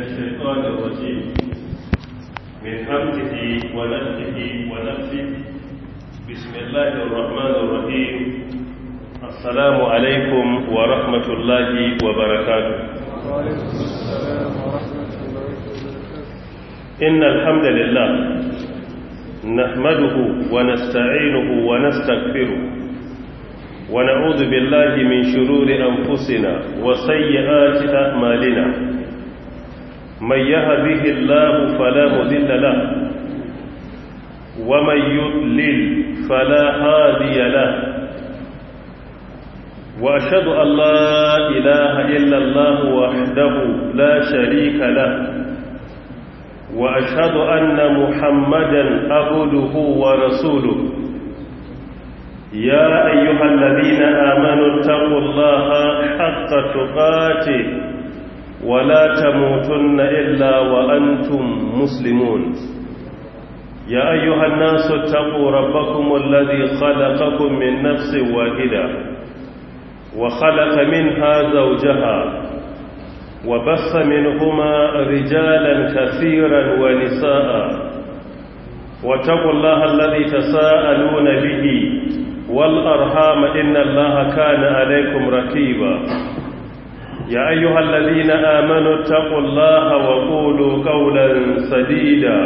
الشيطان الرجيم من همزه ونفسه ونفسه بسم الله الرحمن الرحيم السلام عليكم ورحمة الله وبركاته إن الحمد لله نحمده ونستعينه ونستغفره ونعوذ بالله من شرور أنفسنا وسيئات أعمالنا من يهده الله فلا مذل له ومن يضلل فلا هادي له وأشهد أن لا إله إلا الله وحده لا شريك له وأشهد أن محمدا عبده ورسوله يا أيها الذين آمنوا اتقوا الله حق تقاته ولا تموتن إلا وأنتم مسلمون يا أيها الناس اتقوا ربكم الذي خلقكم من نفس واحدة وخلق منها زوجها وبث منهما رجالا كثيرا ونساء واتقوا الله الذي تساءلون به والأرحام إن الله كان عليكم ركيبا يا أيها الذين آمنوا اتقوا الله وقولوا قولا سديدا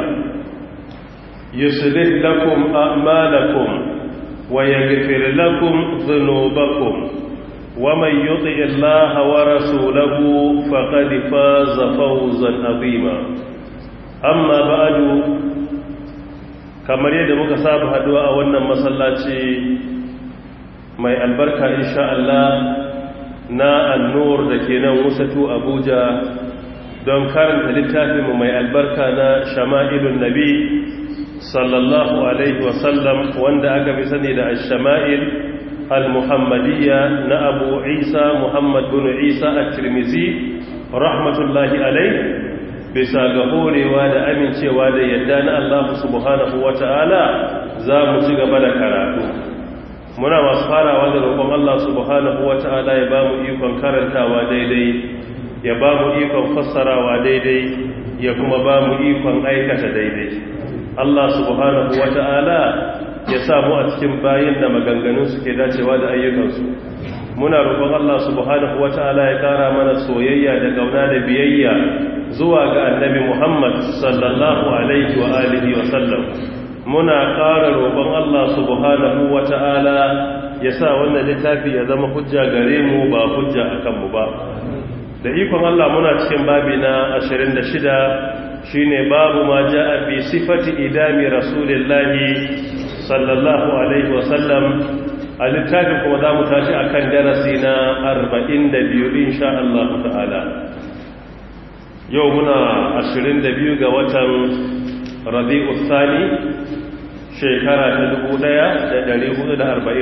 يصلح لكم أعمالكم ويغفر لكم ذنوبكم ومن يطع الله ورسوله فقد فاز فوزا عظيما أما بعد kamar yadda muka saba haduwa a wannan masallaci mai albarka insha Allah na annur da ke nan wusatu Abuja don karanta littafinmu mai albarka na shama'ilun nabi sallallahu alaihi wasallam wanda aka fi sani da shama'il al-muhammadiyya na abu isa muhammad bin isa a tirmizi rahmatullahi alaihi bisa ga horewa da amincewa da yadda na Allah subhanahu wata'ala za mu ci gaba da karatu muna masu farawa da roƙon Allah subhanahu wata'ala ya ba mu ikon karantawa daidai ya ba mu ikon fassarawa daidai ya kuma ba mu ikon aikata daidai Allah subhanahu wata'ala ya samu a cikin bayin da maganganun suke dacewa da ayyukansu muna roƙon Allah subhanahu wata'ala ya ƙara mana soyayya da gauna da biyayya zuwa ga annabi Muhammad sallallahu alaihi wa alihi wa sallam muna ƙara roƙon Allah subhanahu wata'ala ya sa wannan littafi ya zama hujja gare mu ba hujja akan mu ba da ikon Allah muna cikin babi na 26 shine babu ma ja'a fi sifati idami rasulillahi sallallahu alaihi wa sallam a littafin kuma za mu tashi a kan darasi na 42 insha Allah ta'ala yau muna 22 ga watan rabi'u sani shekara ta 1440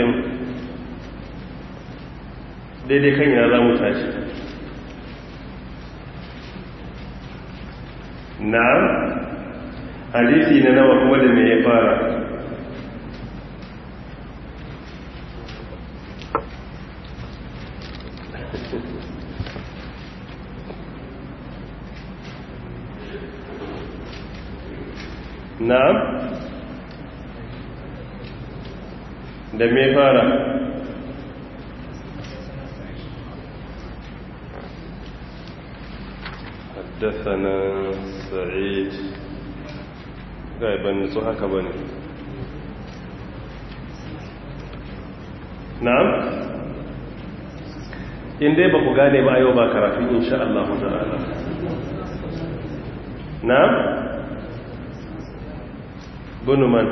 daidai kan yana za mu tashi na hadisi na nawa kuma da me ya fara na'am da me fara حدثنا سعيد غايبا نسو haka bane na'am in dai ba ku gane ba yau ba karatu insha Allah ta'ala na'am bunu man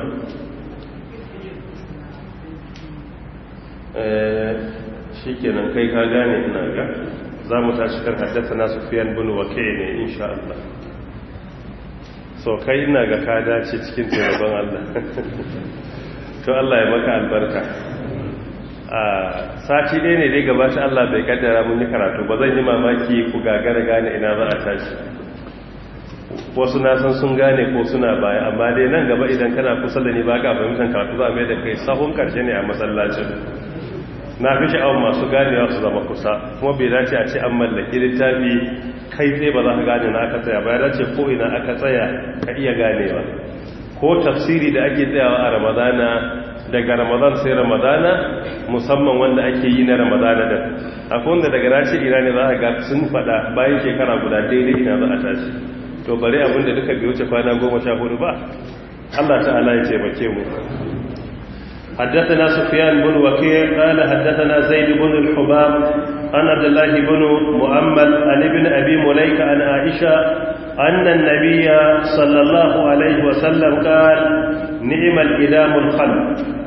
shi kenan kai ka gane ina ga za mu tashi kan haddasa na sufiyan bunu wake ne insha Allah so kai ina ga ka dace cikin taimakon Allah to Allah ya maka albarka a sati ɗaya ne dai gabata Allah bai kaddara mun yi karatu ba zan yi mamaki ku gagara gane ina za a tashi wasu na san sun gane ko suna baya amma dai nan gaba idan kana kusa da ni ba ka fahimtar karatu za a mai da kai sahun karshe ne a masallacin na fi sha'awar masu ganewa su zama kusa kuma bai dace a ce an mallaki littafi kai tsaye ba za ka gane na aka tsaya bayan ce ko ina aka tsaya ka iya ganewa ko tafsiri da ake tsayawa a ramadana daga ramadan sai ramadana musamman wanda ake yi na ramadana da akwai wanda daga rashi ina ne za a ga sun fada bayan shekara guda daidai ina za a tashi to bari abinda duka bai wuce kwana goma sha hudu ba Allah ta'ala ya taimake mu حدثنا سفيان بن وكيع قال حدثنا زيد بن الحباب عن عبد الله بن مؤمل عن ابن ابي مليكه عن عائشه ان النبي صلى الله عليه وسلم قال نعم الادام الخلق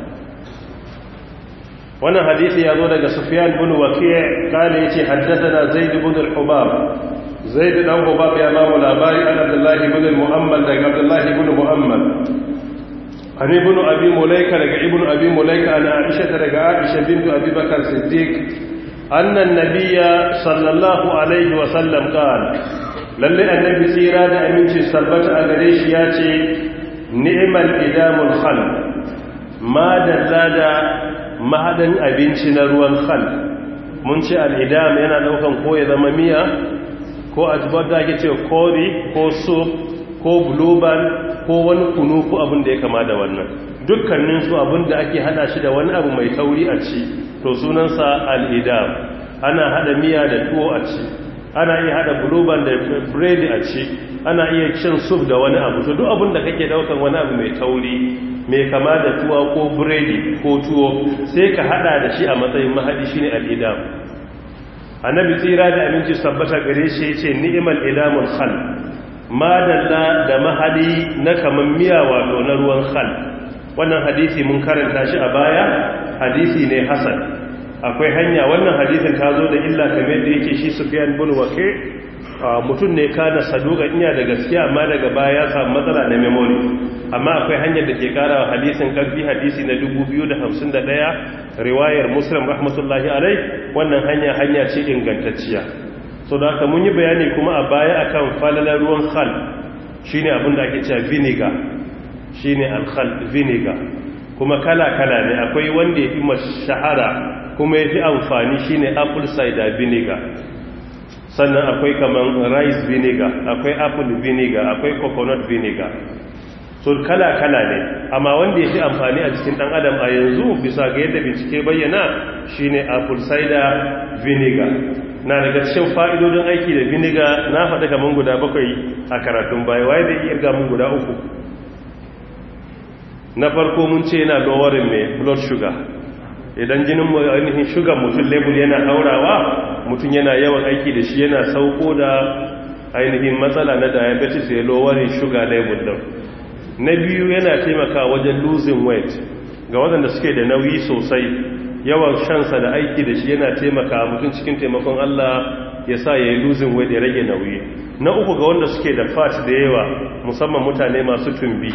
wannan hadisi ya zo daga Sufyan bin Waki' kale yace haddathana Zaid ibn al-Hubab Zaid dan Hubab ya ba mu labari an Abdullah ibn al-Mu'ammal daga Abdullah ibn Mu'ammal an ibn Abi Mulaika daga ibn Abi Mulaika an Aisha daga Aisha bint Abi Bakar Siddiq anna an-nabiyya sallallahu alaihi wa sallam qala lalle annabi tsira da aminci sabbata a gare shi yace ni'mal idamul khalq ma dalla da mahadan abinci na ruwan khal mun ce al'idam yana daukan ko ya zama miya ko ajibar da ake ce kori ko soup ko blueband ko wani kunu ko abin da ya kama da wannan dukkanin su abin da ake hada shi da wani abu mai tauri a ci to sunansa al'idam ana hada miya da tuwo a ci ana iya hada blueband da biredi a ci ana iya cin soup da wani abu to duk abin da kake daukan wani abu mai tauri mai kama da tuwa ko biredi ko tuwo sai ka hada da shi a matsayin mahadi shine al-idam annabi tsira da aminci sabbata gare shi yace ni'mal idamul khal madalla da mahadi na kaman miya wato na ruwan khal wannan hadisi mun karanta shi a baya hadisi ne hasan akwai hanya wannan hadisin ta zo da illa kamar da yake shi Sufyan bin Waqi' mutum ne kana saduka iya da gaskiya amma daga baya ya samu matsala na memory amma akwai hanyar da ke kara wa hadisin karfi hadisi na 2051 riwayar muslim rahmatullahi alai wannan hanya hanya ce ingantacciya so da haka mun yi bayani kuma a baya akan falalar ruwan khal shine abin da ake cewa vinegar shine al-khal vinegar kuma kala kala ne akwai wanda ya fi shahara kuma ya fi amfani shine apple cider vinegar sannan akwai kaman rice vinegar akwai apple vinegar akwai coconut vinegar so kala-kala ne amma wanda ya fi amfani a cikin dan adam a yanzu bisa ga yadda bincike bayyana shine apple cider vinegar na daga cikin fa'idodin aiki da vinegar na faɗa kaman guda bakwai a karatun baya waye da iya gamun guda uku na farko mun ce yana lowering mai blood sugar idan jinin ainihin shugan mutum label yana haurawa mutum yana yawan aiki da shi yana sauko da ainihin matsala na diabetes ya lowering sugar label din na biyu yana taimaka wajen losing weight ga waɗanda suke da nauyi sosai yawan shansa da aiki da shi yana taimaka mutum cikin taimakon Allah ya sa ya yi losing weight ya rage nauyi na uku ga wanda suke da fat da yawa musamman mutane masu tumbi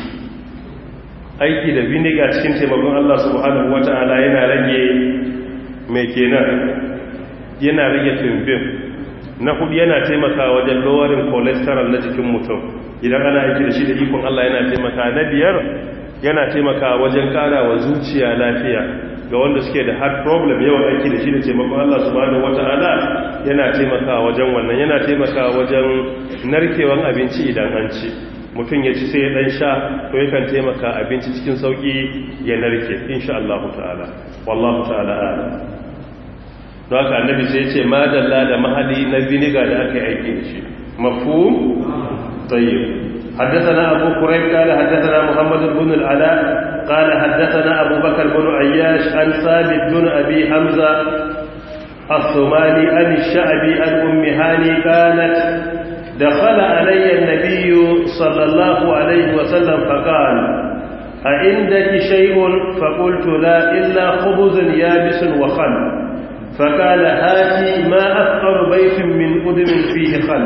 aiki da vinegar cikin taimakon Allah subhanahu wata'ala yana rage mai kenan yana rage tumbin na hudu yana taimaka wajen lowering cholesterol na jikin mutum idan ana aiki da shi da ikon Allah yana taimaka na biyar yana taimaka wajen kara wa zuciya lafiya ga wanda suke da heart problem yawan aiki da shi da taimakon Allah subhanahu wata'ala yana taimaka wajen wannan yana taimaka wajen narkewan abinci idan an ci mutum ya ci sai ya dan sha to yakan taimaka abinci cikin sauki ya narke insha Allah ta'ala wallahu ta'ala a'lam don haka annabi sai ya ce madalla da mahali na vinegar da aka yi aiki da shi mafhum tayyib حدثنا أبو كريب قال حدثنا محمد بن العلاء قال حدثنا أبو بكر بن عياش عن ثابت بن أبي حمزة الصومالي عن الشعبي عن أم هاني قالت دخل علي النبي صلى الله عليه وسلم فقال أعندك شيء فقلت لا إلا خبز يابس وخل فقال هاتي ما أفقر بيت من أدم فيه خل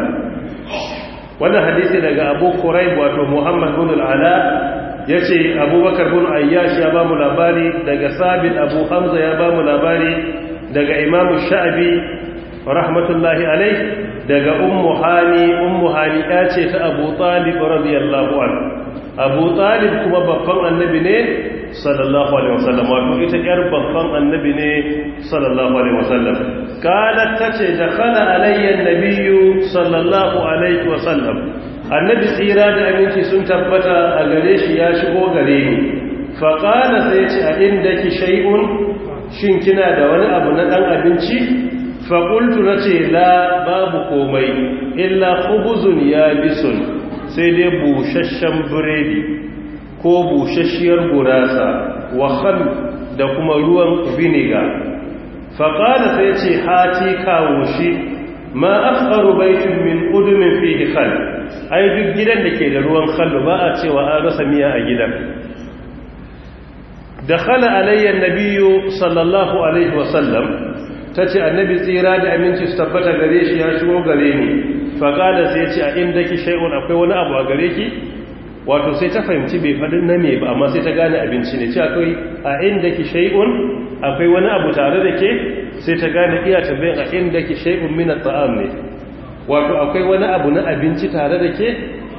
وانا حديثي لغا أبو قريب واتو محمد بن العلاء يتي أبو بكر بن عياش يا بام الأباري لغا ثابت أبو حمزة يا بام الأباري لغا إمام الشعبي رحمة الله عليه daga ummu hani ummu hani ya ce ta abu talib radiyallahu an abu talib kuma babban annabi ne sallallahu alaihi wasallam wato ita yar babban annabi ne sallallahu alaihi wasallam qalat tace dakhala alayya an-nabiyyu sallallahu alaihi wasallam annabi tsira da aminci sun tabbata a gare shi ya shigo gare ni fa qala sai ce a indaki shay'un shin kina da wani abu na dan abinci fa qultu nace la babu komai illa khubuzun yabisun sai dai bushashshen biredi ko bushashiyar gurasa wa khal da kuma ruwan vinegar faƙada sai ce hati kawo shi ma afkaru baitin min udumin fihi khal ai duk gidan da ke da ruwan khal ba a cewa an rasa miya a gidan da khala alayyar nabiyu sallallahu alaihi wasallam ta ce annabi tsira da aminci su tabbata gare shi ya shigo gare ni faƙada sai ce a inda ki shai'un akwai wani abu a gare ki wato sai ta fahimci bai faɗin na me ba amma sai ta gane abinci ne ce akwai a inda ki shai'un akwai wani abu tare da ke sai ta gane iya tambayin a inda ki shai'un mina ta'am ne wato akwai wani abu na abinci tare da ke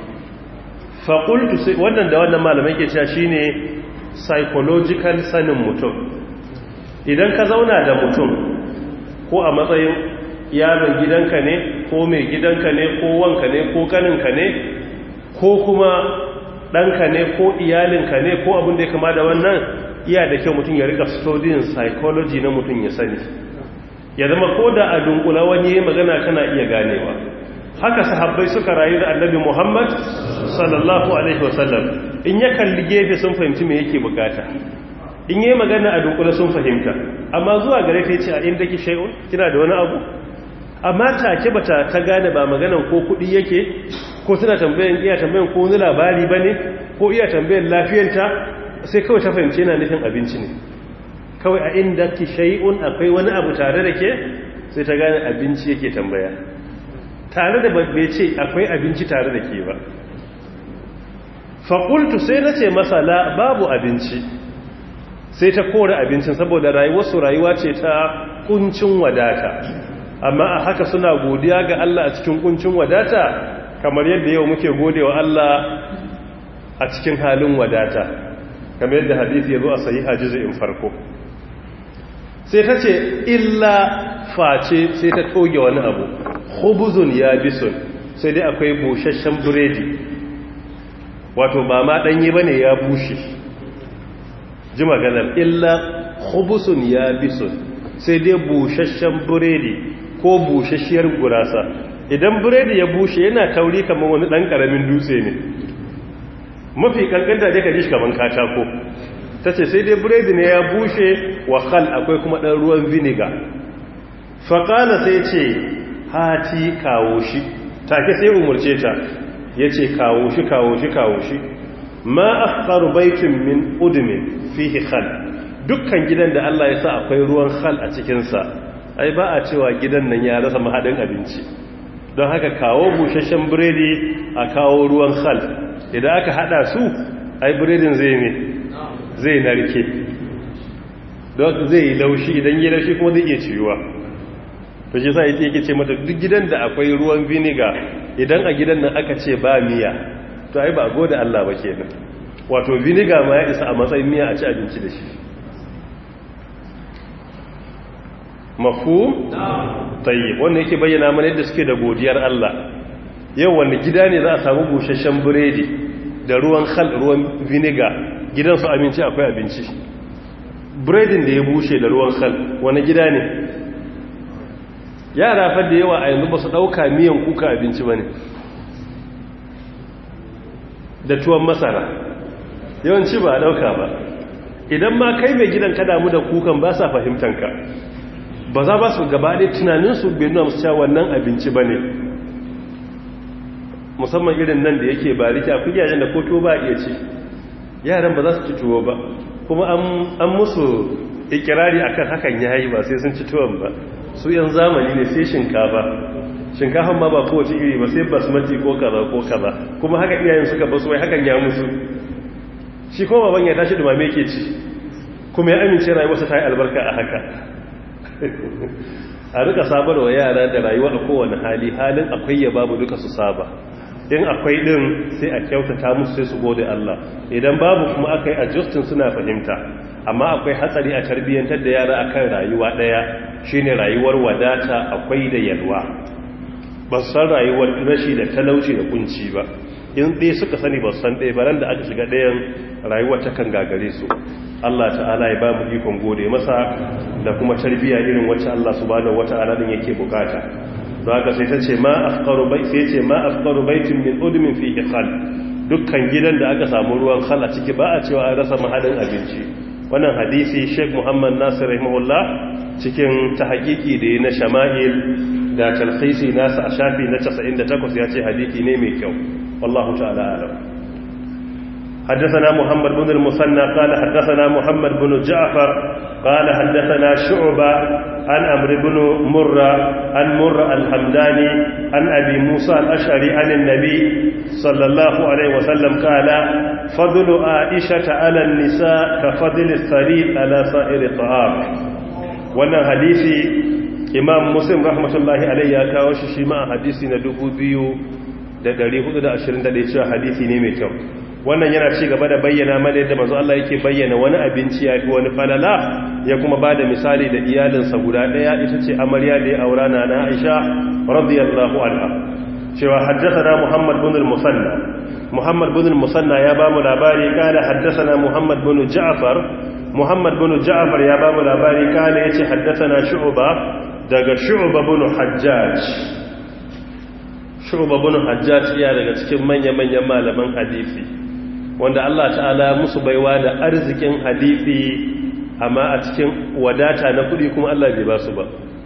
faƙultu sai wannan da wannan malamai ke cewa shine psychological sanin mutum idan ka zauna da mutum ko a matsayin yaron gidanka ne ko mai gidanka ne ko wanka ne ko kaninka ne ko kuma ɗanka ne ko iyalinka ne ko abin da ya kama da wannan iya da kyau mutum ya rika studying psychology na mutum ya sani ya zama ko da a dunkula wani ya magana kana iya ganewa haka sahabbai suka rayu da annabi muhammad sallallahu alaihi wasallam in ya kalli gefe sun fahimci me yake bukata in yi magana a dunkula sun fahimta amma zuwa gare ta ce a inda ki shay'un kina da wani abu amma take bata ta gane ba maganan ko kudi yake ko tana tambayan iya tambayan ko wani labari bane ko iya tambayan lafiyanta sai kawai ta fahimci yana nufin abinci ne kawai a inda ki shay'un akwai wani abu tare da ke sai ta gane abinci yake tambaya tare da bai ce akwai abinci tare da ke ba faƙultu sai na ce masala babu abinci sai ta kore abincin saboda rayuwarsu rayuwa ce ta kuncin wadata amma a haka suna godiya ga Allah a cikin kuncin wadata kamar yadda yau muke gode wa Allah a cikin halin wadata kamar yadda hadisi ya zo a sayi in farko sai ta ce illa face sai ta toge wani abu hubuzun ya bisun sai dai akwai busasshen biredi wato ba ma ɗanye ba ne ya bushe ji maganar illa hubusun ya bisun sai dai busasshen biredi ko busasshiyar gurasa idan biredi ya bushe yana tauri kamar wani ɗan ƙaramin dutse ne mafi ƙanƙanta dai ka ji kamar katako ta ce sai dai biredi ne ya bushe wa hal akwai kuma ɗan ruwan vinegar faƙala sai ce hati kawo shi take sai umarce ta ya ce kawo shi kawo shi kawo shi ma afkaru baitin min udumin fihi khal dukkan gidan da Allah ya sa akwai ruwan khal a cikinsa ai ba a cewa gidan nan ya rasa mahaɗin abinci don haka kawo busasshen biredi a kawo ruwan khal idan aka hada su ai biredin zai ne zai narke don zai yi laushi idan yi laushi kuma zai iya ciwuwa to shi sa ita yake ce mata duk gidan da akwai ruwan vinegar idan a gidan nan aka ce ba miya to ai ba gode Allah ba kenan wato vinegar ma ya isa a matsayin miya a ci abinci da shi mafhum tayyib wannan yake bayyana mana yadda suke da godiyar Allah yau wanda gida ne za a samu busasshen biredi da ruwan khal ruwan vinegar gidan su abinci akwai abinci biredin da ya bushe da ruwan khal wani gida ne yara fa da yawa a yanzu ba su ɗauka miyan kuka abinci ba ne da tuwon masara yawanci ba a ɗauka ba idan ma kai mai gidan ka damu da kukan ba sa fahimtanka ba za ba su gabaɗe tunaninsu bai nuna musu cewa wannan abinci ba ne musamman irin nan da yake ba rike akwai yayin da ko tuwo ba iya ci yaran ba za su ci tuwo ba kuma an musu ikirari akan hakan ya yi ba sai sun ci tuwon ba su yan zamani ne sai shinkafa shinkafan ma ba kowace iri ba sai basmati ko kaza ko kaza kuma haka iyayen suka basu wai hakan ya musu shi kuma baban ya tashi dumame ke ci kuma ya amince rayuwarsa ta yi albarka a haka a rika sabar wa yara da rayuwa a kowane hali halin akwai ya babu duka su saba in akwai din sai a kyautata musu sai su gode Allah idan babu kuma aka yi adjustin suna fahimta amma akwai hatsari a tarbiyyantar da yara akan rayuwa daya shine rayuwar wadata akwai da yalwa ba san rayuwar rashi da talauci da kunci ba in ɗaya suka sani ba san ɗaya ba da aka shiga ɗayan rayuwar ta kan gagare su Allah ta'ala ya ba mu ikon gode masa da kuma tarbiyya irin wacce Allah subhanahu wata'ala din yake bukata za ka sai ta ce ma afqaru bai sai ce ma afqaru baitin min udmin fihi khal dukkan gidan da aka samu ruwan khal a ciki ba a cewa an rasa mahadin abinci wannan hadisi Sheikh Muhammad Nasir rahimahullah cikin tahqiqi da na Shama'il da talkhisi nasa a shafi na 98 ya ce hadisi ne mai kyau wallahu ta'ala alam حدثنا محمد بن المثنى قال حدثنا محمد بن جعفر قال حدثنا شعبة عن عمرو بن مرة عن مرة الحمداني عن أبي موسى الأشعري عن النبي صلى الله عليه وسلم قال فضل عائشة على النساء كفضل الثريد على سائر الطعام wannan hadisi imam muslim rahmatullahi alayhi ya kawo shi shi ma hadisi na 2421 cewa hadisi ne mai kyau wannan yana ci gaba da bayyana mana yadda manzo Allah yake bayyana wani abinci ya fi wani falala ya kuma ba da misali da iyalinsa guda ɗaya ita ce amarya da ya aura na na Aisha radiyallahu anha cewa haddathana Muhammad bin al-Musanna Muhammad bin al-Musanna ya ba mu labari kana haddathana Muhammad bin Ja'far Muhammad bin Ja'far ya ba mu labari kana yace haddathana Shu'ba daga Shu'ba bin Hajjaj Shu'ba bin Hajjaj ya daga cikin manya-manyan malaman hadisi wanda Allah ta'ala musu baiwa da arzikin hadithi amma a cikin wadata na kudi kuma Allah bai ba su ba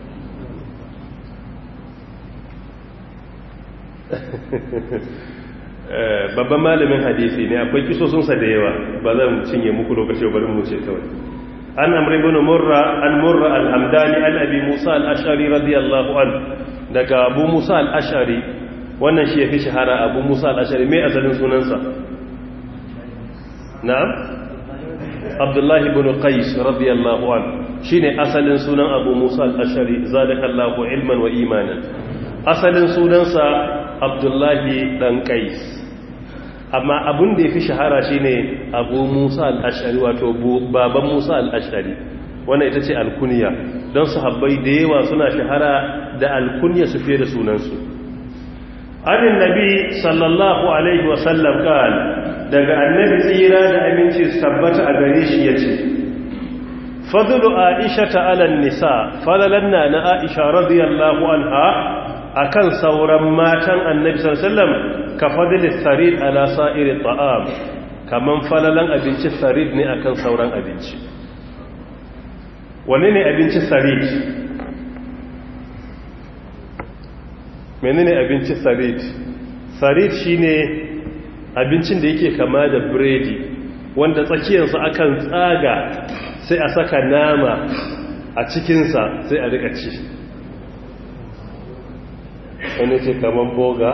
babban malamin hadithi ne akwai kisosunsa da yawa ba zan cinye muku lokaci bari mu ce kawai an amri bin murra an murra al-hamdani an abi musa al-ashari radiyallahu an daga abu musa al-ashari wannan shi ya fi shahara abu musa al-ashari mai asalin sunansa na'am abdullahi ibn qais radiyallahu an shine asalin sunan abu musa al-ashari zadakallahu ilman wa imanan asalin sunansa abdullahi dan qais amma abun da yafi shahara shine abu musa al-ashari wato baban musa al-ashari wannan ita ce alkunya don sahabbai da yawa suna shahara da alkunya su fiye da sunansu anin nabi sallallahu alaihi wasallam kan daga annabi tsira da aminci su tabbata a gare shi ya ce fadlu aisha ta'alan nisa falalanna na aisha radiyallahu anha akan sauran matan annabi sallallahu alaihi wasallam ka fadli sarid ala sa'iri ta'am kaman falalan abinci sarid ne akan sauran abinci wane ne abinci sarid menene abinci sarid sarid shine abincin da yake kama da biredi wanda tsakiyarsa akan tsaga sai a saka nama a cikinsa sai a rika ci wani ce kaman boga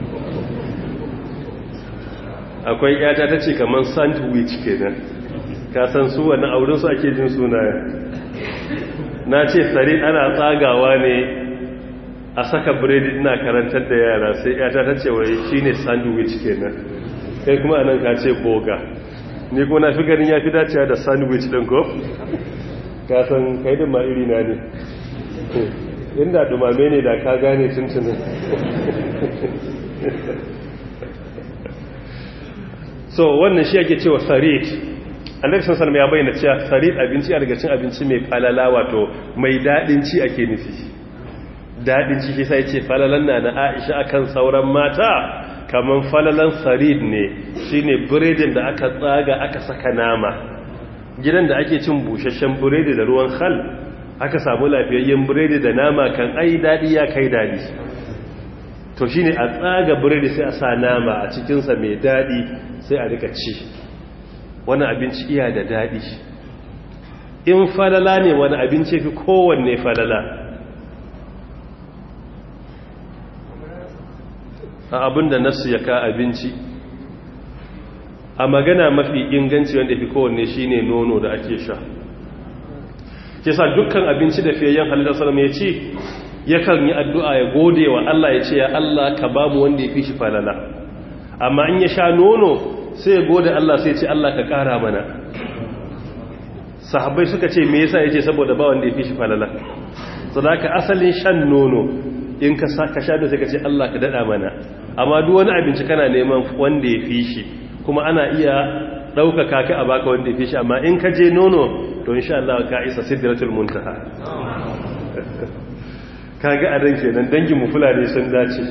akwai yata ta ce kaman sandwich kenan kasan su wani aurinsu ake jin sunayen na ce sarid ana tsagawa ne a saka biredi ina karantar da yara sai yata ta ce wai shi ne sandwich kenan kai kuma anan ka ce boga ni kuma na fi ganin ya fi dacewa da sandwich ɗin ko ka san kai da iri na ne inda dumame ne da ka gane tuntunin so wannan shi ake cewa sarit annabi sun salama ya bayyana cewa sarit abinci a daga cin abinci mai falala wato mai daɗin ci ake nufi daɗin ciki sai ce falalan na na aisha akan sauran mata kamar falalan sarid ne shine biredin da aka tsaga aka saka nama gidan da ake cin busasshen biredi da ruwan hal aka samu lafiyayyen biredi da nama kan ai daɗi ya kai daɗi to shine a tsaga biredi sai a sa nama a cikinsa mai daɗi sai a rika ci wani abinci iya da daɗi in falala ne wani abinci fi kowanne falala a abin da nasu ya ka abinci a magana mafi inganci wanda fi kowanne shine nono da ake sha kisa dukkan abinci da fiyayyen halittar salam ya ce yakan yi addu'a ya gode wa Allah ya ce ya Allah ka ba mu wanda ya fi shi falala amma in ya sha nono sai ya gode Allah sai ce Allah ka kara mana sahabbai suka ce me yasa yace saboda ba wanda ya fi shi falala sadaka asalin shan nono in ka ka sha da sai ka ce Allah ka dada mana amma duk wani abinci kana neman wanda ya fi shi kuma ana iya ɗaukaka ka a baka wanda ya fi shi amma in ka je nono to insha Allah ka isa sidratul muntaha kaga a ran kenan dangin mu fulani sun dace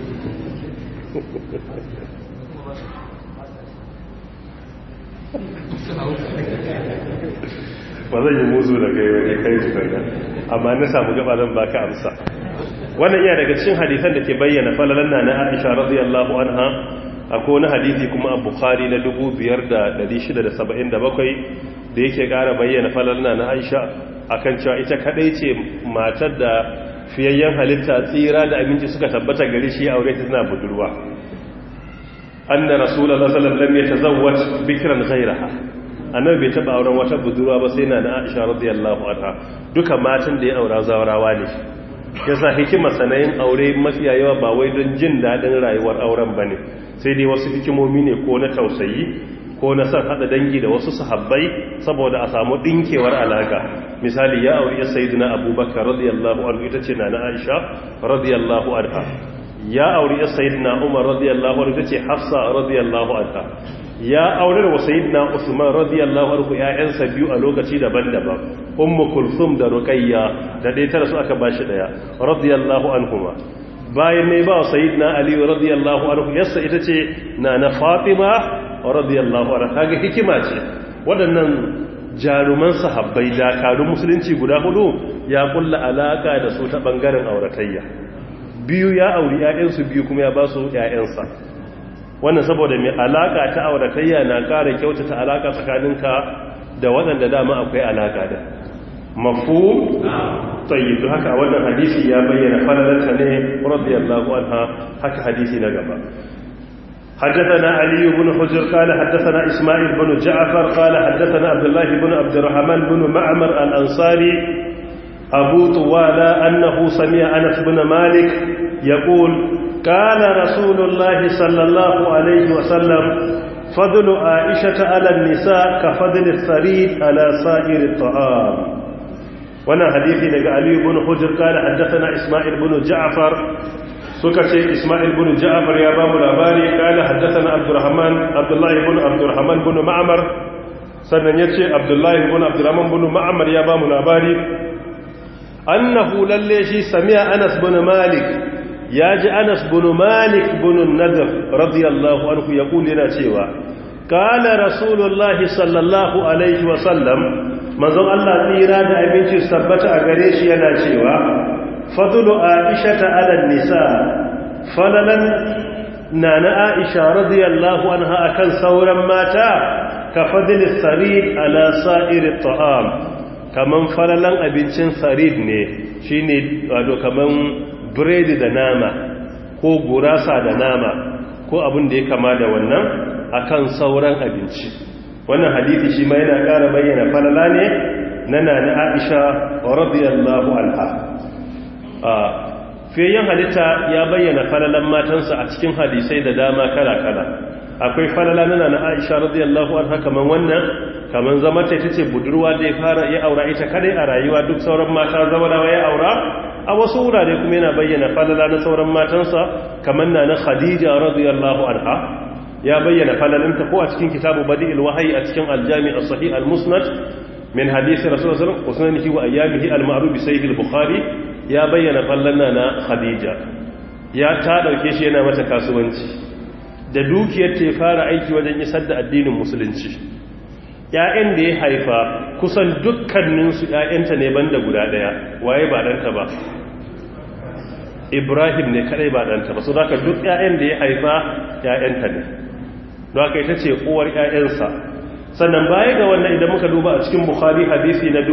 ba zan yi muzu da kai wani kai tukanga amma na samu gaba zan baka amsa wannan iya daga cikin hadisan da ke bayyana falalan na na Aisha radiyallahu anha akwai wani hadisi kuma a Bukhari na 5677 da yake ƙara bayyana falalan na Aisha akan cewa ita kadai ce matar da fiyayyen halitta tsira da abinci suka tabbata gari shi aure ta tana budurwa anna rasulullahi sallallahu alaihi wasallam lam yatazawwaj bikran ghayraha annabi bai taba auren wata budurwa ba sai na na Aisha radiyallahu anha duka matan da ya aura zawarawa ne yasa hikimar sanayin aure mafiya yawa ba wai don jin dadin rayuwar auren bane sai dai wasu hikimomi ne ko na tausayi ko na san hada dangi da wasu sahabbai saboda a samu dinkewar alaka misali ya auri ya sayyidina abubakar radiyallahu anhu ita ce na na Aisha radiyallahu anha ya auri ya sayyidina umar radiyallahu anhu ita ce hafsa radiyallahu anha ya aure wa sayyidina Usman radiyallahu anhu ƴaƴansa biyu a lokaci daban-daban ummu kulthum da ruqayya da dai tara su aka bashi daya radiyallahu anhuma bayan ne ba sayyidina Ali radiyallahu anhu yassa ita ce nana Fatima radiyallahu anha kaga hikima ce waɗannan jaruman sahabbai dakarun musulunci guda hudu ya kulla alaka da su ta bangaren auratayya biyu ya auri ƴaƴansu biyu kuma ya ba su ƴaƴansa wannan saboda mai alaka ta auratayya na ƙara kyautata alaka tsakaninka da waɗanda dama akwai alaka da mafu tsayidu haka wannan hadisi ya bayyana falalarta ne radiyallahu anha haka hadisi na gaba حدثنا علي بن حجر قال حدثنا إسماعيل بن جعفر قال حدثنا عبد الله بن عبد الرحمن بن معمر الأنصاري أبو طوالى أنه سمع أنس بن مالك يقول قال رسول الله صلى الله عليه وسلم فضل عائشة على النساء كفضل الثريد على سائر الطعام وانا حديثي لك علي بن حجر قال حدثنا إسماعيل بن جعفر سكتي إسماعيل بن جعفر يا باب الأباري قال حدثنا عبد الرحمن عبد الله بن عبد الرحمن بن معمر sannan ya ce abdullahi bin abdurrahman bin ma'amar ya ba mu labari annahu lalle shi sami'a anas bin malik ya ji anas bin malik bin nadar radiyallahu anhu ya kuli yana cewa kala rasulullahi sallallahu alaihi wasallam manzon Allah tsira da abinci sabbata a gare shi yana cewa fadlu aisha ta ala nisa falalan nana aisha radiyallahu anha akan sauran mata ka fadli sarid ala sa'ir ta'am kaman falalan abincin sarid ne shine wato kaman biredi da nama ko gurasa da nama ko abin da ya kama da wannan akan sauran abinci wannan hadisi shi ma yana ƙara bayyana falala ne na nana Aisha radiyallahu anha fiyayyen halitta ya bayyana falalan matansa a cikin hadisai da dama kala-kala akwai falala na nana Aisha radiyallahu anha kaman wannan kaman zama ta ce budurwa da ya fara ya aura ita kadai a rayuwa duk sauran mata zawarawa ya aura a wasu wurare kuma yana bayyana falala na sauran matansa kamar na na khadija radiyallahu anha ya bayyana falalinta ko a cikin kitabu badi'il wahyi a cikin aljami as-sahih al-musnad min hadisi rasulullah sallallahu alaihi wasallam wa ayyamihi al-ma'ruf bi sahih al-bukhari ya bayyana fallanna na khadija ya ta dauke shi yana mata kasuwanci da dukiyar ta fara aiki wajen isar da addinin musulunci ‘ya'yan da ya haifa kusan dukkaninsu ‘ya'yanta ne banda guda ɗaya waye ba ɗanta ba ibrahim ne kadai ba ɗanta ba su zaka duk ‘ya'yan da ya haifa ‘ya'yanta ne don haka ita ce uwar ‘ya'yansa sannan baya ga wannan idan muka duba a cikin bukhari hadisi na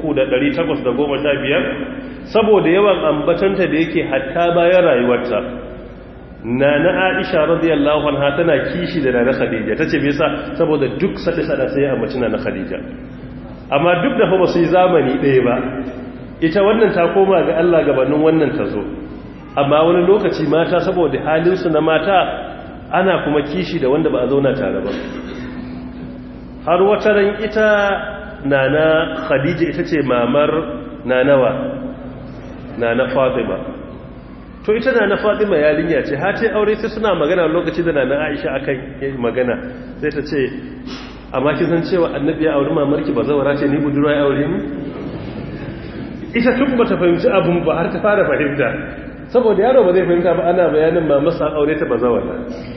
3,815 saboda yawan ambatanta da yake hatta bayan rayuwarta na na aisha radiyallahu anha tana kishi da na khadija tace me yasa saboda duk sada sada sai ya ambaci na khadija amma duk da fa su yi zamani ɗaya ba ita wannan ta koma ga Allah gabanin wannan ta zo amma wani lokaci mata saboda halin su na mata ana kuma kishi da wanda ba a zauna tare ba har wata ran ita nana khadija ita ce mamar nanawa nana fatima to ita nana fatima yarinya ce har sai aure sai suna magana lokaci da nana aisha akan magana sai ta ce amma kin san cewa annabi ya auri mamarki ba zawara ce ni budurwa ya aure ni ita tun ba ta fahimci abin ba har ta fara fahimta saboda yaro ba zai fahimta ba ana bayanin mamarsa aure ta ba zawara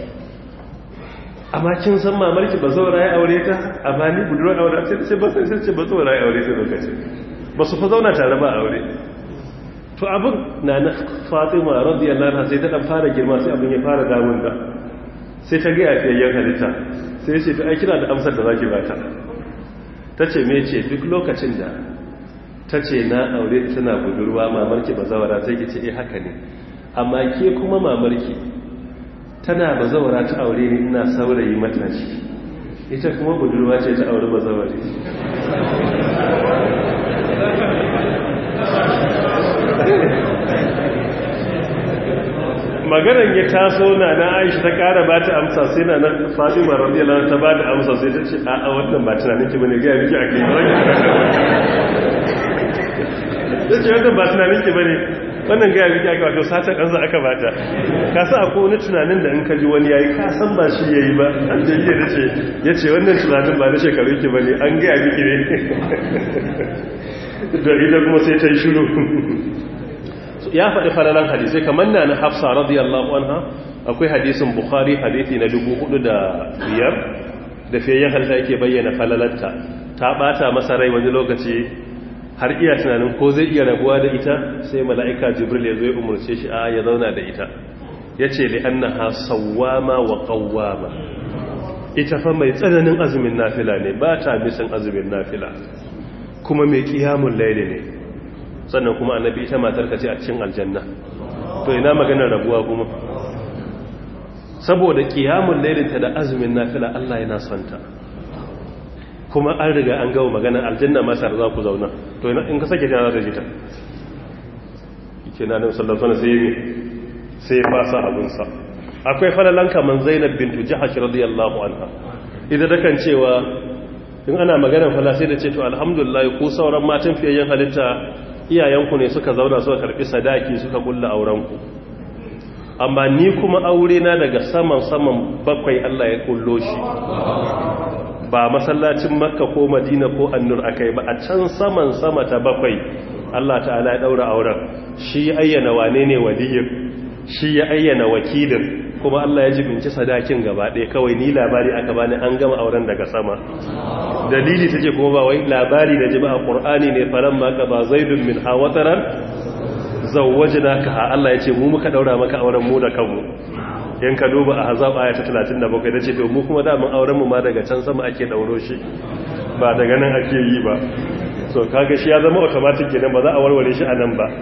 amma kin san mamarki ba zawara ya aure ta amma ni budurwa aure sai ce ba sai ce ba zawara ya aure ta lokaci ba su fa zauna tare ba aure to abin na na fatima radiyallahu anha sai ta dan fara girma sai abin ya fara damun ta sai ta ga yafiyayyen halitta sai ce ta kina da amsar da zaki bata tace me ce duk lokacin da tace na aure tana budurwa mamarki bazawara sai ki ce eh haka ne amma ke kuma mamarki tana bazawara ta aure ni ina saurayi matashi ita kuma budurwa ce ta aure bazawari maganar ya taso na na aisha ta kara ba ta amsa sai na nan fatima radiyallahu ta ba da amsa sai ta ce a a wannan ba tunanin ki bane ga miki akai ba ta ce wannan ba tunanin ki bane wannan ga miki akai wato sata kansa aka bata ka sa akwai wani tunanin da in ka ji wani yayi ka san ba shi yayi ba an da yake dace yace wannan tunanin ba na shekaru ki bane an ga miki ne da ita kuma sai ta yi shiru ya faɗi falalan hadisai kamar na na hafsa radiyallahu anha akwai hadisin bukhari hadisi na dubu hudu da biyar da fiyayyen halta yake bayyana falalanta ta ɓata masa rai wani lokaci har iya tunanin ko zai iya rabuwa da ita sai mala'ika jibril ya zo ya umarce shi a ya zauna da ita ya ce li an ha sawwama wa qawwama ita fa mai tsananin azumin nafila ne ba ta misan azumin nafila kuma mai kiyamun laili ne sannan kuma annabi ita matar ka ce a cikin aljanna to ina maganar rabuwa kuma saboda kiyamun lailinta da azumin nafila Allah yana son ta kuma an riga an gawo maganar aljanna ma tare za ku zauna to ina in ka sake ta za ta ji ta yake na nan sallallahu alaihi wasallam sai ya fasa abunsa akwai falalan kaman Zainab bintu Jahash radiyallahu anha idan da kan cewa in ana maganar fala sai da ce to alhamdulillah ku sauran matan fiyayyen halitta iyayenku ne suka zauna suka karbi sadaki suka kulla aurenku amma ni kuma aure na daga saman saman bakwai Allah ya kullo shi ba masallacin makka ko madina ko annur akai ba a can saman sama ta bakwai Allah ta'ala ya daura auren shi ya ayyana wane ne waliyin shi ya ayyana wakilin kuma Allah ya jibinci sadakin gaba ɗaya kawai ni labari aka bani an gama auren daga sama dalili take kuma ba wai labari da jiba a ƙur'ani ne faran maka ba zaidun min hawataran zawwajina ka ha Allah ya ce mu muka daura maka auren mu da kanmu yan ka duba a hazab aya ta 37 da ce to mu kuma da mun auren mu ma daga can sama ake dauro shi ba daga nan ake yi ba so kaga shi ya zama automatic kenan ba za a warware shi a nan ba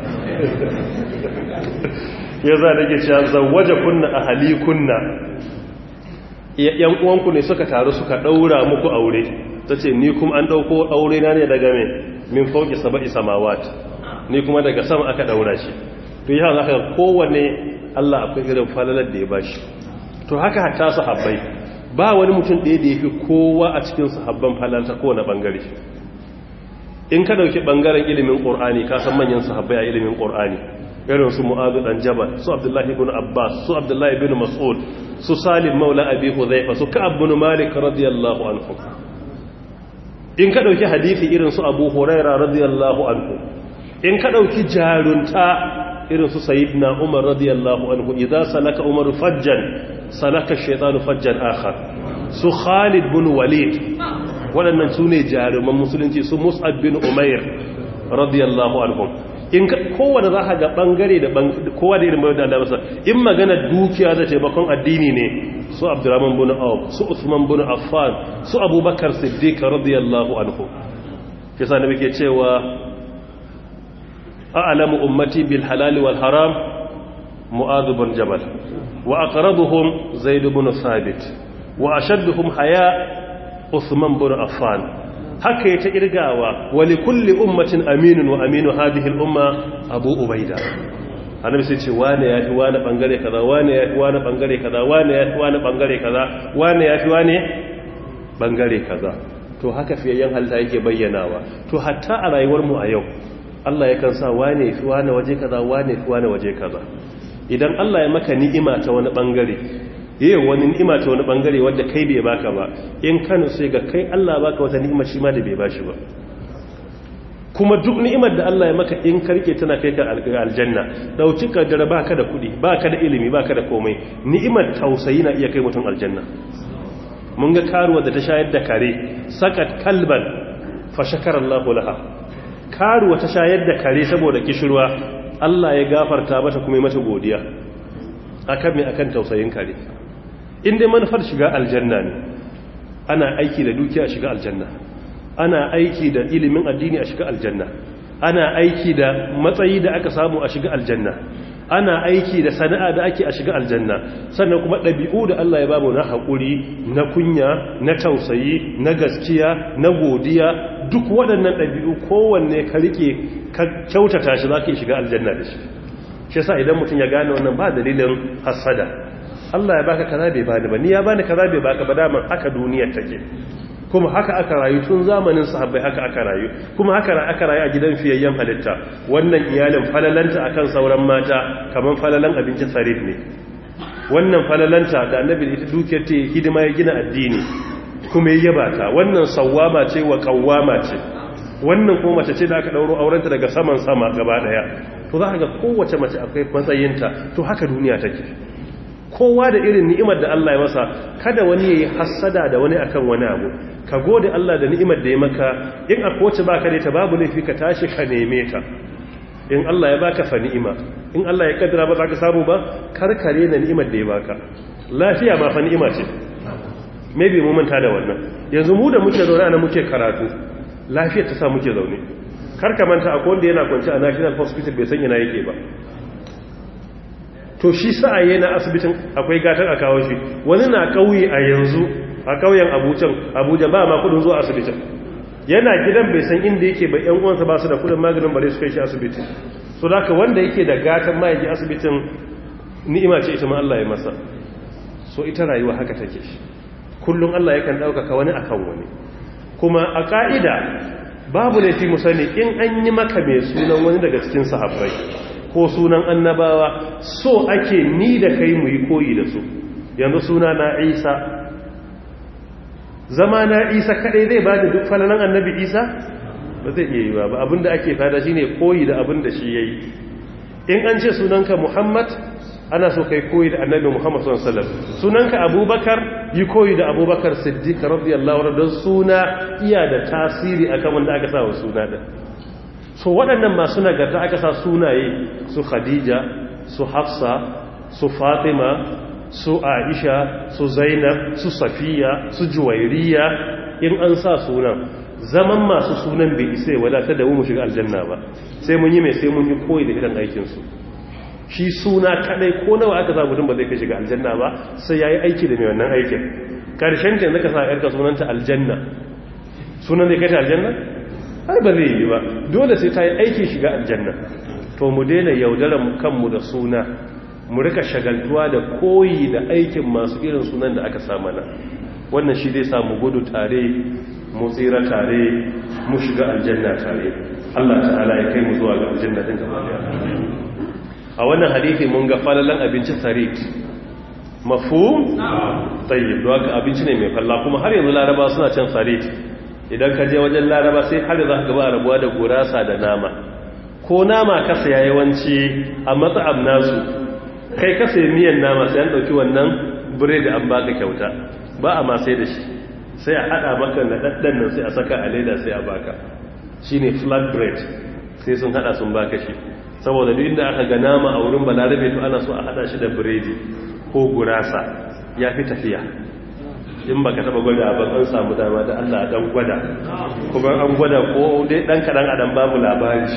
ya za da ke cewa zawaje kunna a hali kunna yan uwanku ne suka taru suka daura muku aure ta ce ni kuma an dauko aure na ne daga mai min fauki saba'i samawat ni kuma daga sama aka daura shi to yi haka kowane Allah akwai irin falalar da ya bashi to haka hatta sahabbai ba wani mutum ɗaya da ya fi kowa a cikin sahabban falalta kowane bangare in ka dauki bangaren ilimin ƙor'ani ka san manyan sahabbai a ilimin ƙor'ani irin su mu'adu dan jabal su abdullahi ibn abbas su abdullahi ibn mas'ud su salim maula abi hudhaifa su ka'ab ibn malik radiyallahu anhu in ka dauki hadisi irin su abu huraira radiyallahu anhu in ka dauki jarunta irin su sayyidina umar radiyallahu anhu idza salaka umar fajjan salaka shaytanu fajjan akhar su khalid ibn walid waɗannan su ne jaruman musulunci su mus'ab bin umair radiyallahu anhum in kowane za ka ga bangare da kowa da irin bayan da Allah masa in magana dukiya da taimakon addini ne su abdurrahman bin auf su usman bin affan su abubakar siddiq radiyallahu anhu kisa ne muke cewa a'lamu ummati bil halal wal haram mu'adh bin jabal wa aqrabuhum zaid bin thabit wa ashadduhum haya usman bin affan haka ya ta irgawa wali kulli ummatin aminun wa aminu hadhihi al-umma abu ubaida annabi sai ce wane ya fi wane bangare kaza wane ya fi wane bangare kaza wane ya fi wane bangare kaza wane ya fi wane bangare kaza to haka fiyayyen halitta yake bayyanawa to hatta a rayuwar mu a yau Allah yakan sa wane ya fi wane waje kaza wane ya fi wane waje kaza idan Allah ya maka ni'ima ta wani bangare yayi wani ni'ima ta wani bangare wanda kai bai baka ba in kano sai ga kai Allah baka wata ni'ima shi ma da bai bashi ba kuma duk ni'imar da Allah ya maka in karke tana kai ka aljanna dauki kaddara baka da kudi baka da ilimi baka da komai ni'imar tausayi na iya kai mutum aljanna mun ga karuwa da ta shayar da kare sakat kalban fa shakara Allah laha karuwa ta shayar da kare saboda kishirwa Allah ya gafarta mata kuma mata godiya akan me akan tausayin kare in dai manufar shiga aljanna ne ana aiki da dukiya shiga aljanna ana aiki da ilimin addini a shiga aljanna ana aiki da matsayi da aka samu a shiga aljanna ana aiki da sana'a da ake a shiga aljanna sannan kuma ɗabi'u da Allah ya bamu na haƙuri na kunya na tausayi na gaskiya na godiya duk waɗannan ɗabi'u kowanne ka rike ka kyautata shi za ka shiga aljanna da shi shi sa idan mutum ya gane wannan ba dalilin hassada Allah ya baka kaza bai bani ba ni ya bani kaza bai baka ba daman haka duniyar take kuma haka aka rayu tun zamanin sahabbai haka aka rayu kuma haka aka rayu a gidan fiyayyen halitta wannan iyalin falalanta akan sauran mata kaman falalan abincin sarif ne wannan falalanta da annabi da ita dukiyar ta hidima ya gina addini kuma ya yaba ta wannan sawwama ce wa kawwama ce wannan kuma mace ce da aka dauro aurenta daga saman sama gaba daya to za ka ga kowace mace akwai matsayinta to haka duniya take kowa da irin ni'imar da Allah ya masa kada wani yayi hassada da wani akan wani abu ka gode Allah da ni'imar da ya maka in akwai wacce baka da ta babu laifi ka tashi ka neme ta in Allah ya baka fa ni'ima in Allah ya kaddara ba za ka samu ba karkare na ni'imar da ya baka lafiya ma fa ni'ima ce maybe mu manta da wannan yanzu mu da muke zaune ana muke karatu lafiyar ta sa muke zaune kar ka manta akwai wanda yana kwance a National Hospital bai san ina yake ba to shi sa'aye na asibitin akwai gatar a kawo shi wani na kauye a yanzu a kauyen abujan abuja ba ma kudin zuwa asibitin yana gidan bai san inda yake bai yan uwansa ba su da kudin maganin bare su kai shi asibiti so da wanda yake da gatan ma yake asibitin ni'ima ce ita ma Allah ya masa so ita rayuwa haka take kullum Allah yakan ɗaukaka wani akan wani kuma a ka'ida babu laifi mu sani in an yi maka mai sunan wani daga cikin sahabbai ko sunan annabawa so ake ni da kai mu yi koyi da su yanzu suna na isa zama na isa kadai zai ba da duk falalan annabi isa ba zai iya yi ba abinda ake fada shine koyi da abinda shi ya yi in an ce sunanka muhammad ana so kai koyi da annabi muhammad sallallahu alaihi wasallam sunanka abubakar yi koyi da abubakar siddiq radiyallahu anhu don suna iya da tasiri akan wanda aka sa wa suna din so waɗannan masu nagarta aka sa sunaye su khadija su hafsa su fatima su aisha su zainab su safiya su juwairiya in an sa sunan zaman masu sunan bai isa ya wadata da mu shiga aljanna ba sai mun yi mai sai mun yi koyi da irin aikinsu shi suna kadai ko nawa aka sa mutum ba zai kai shiga aljanna ba sai ya yi aiki da mai wannan aikin karshen ta yanzu ka sa yarka sunanta aljanna sunan zai kai ta aljanna ai ba zai yi ba dole sai ta yi aiki shiga aljanna to mu daina yaudaran kanmu da suna mu rika shagaltuwa da koyi da aikin masu irin sunan da aka samu na wannan shi zai samu gudu tare mu tsira tare mu shiga aljanna tare Allah ta'ala ya kai mu zuwa ga aljanna din gaba daya a wannan hadisi mun ga falalan abincin sarit mafhum tayyib don haka abinci ne mai falla kuma har yanzu laraba suna cin sarit idan ka je wajen laraba sai har za ka ba rabuwa da gurasa da nama ko nama ka saya yawanci a matsa'ab nasu kai ka sayi miyan nama sai an dauki wannan biredi an baka kyauta ba a ma sai da shi sai a hada maka na daddan nan sai a saka a leda sai a baka shine flat bread sai sun hada sun baka shi saboda duk inda aka ga nama a wurin balarabe to ana so a hada shi da biredi ko gurasa ya fi tafiya in baka taba gwada ba an samu dama da Allah dan gwada kuma an gwada ko dai dan kadan adam babu labari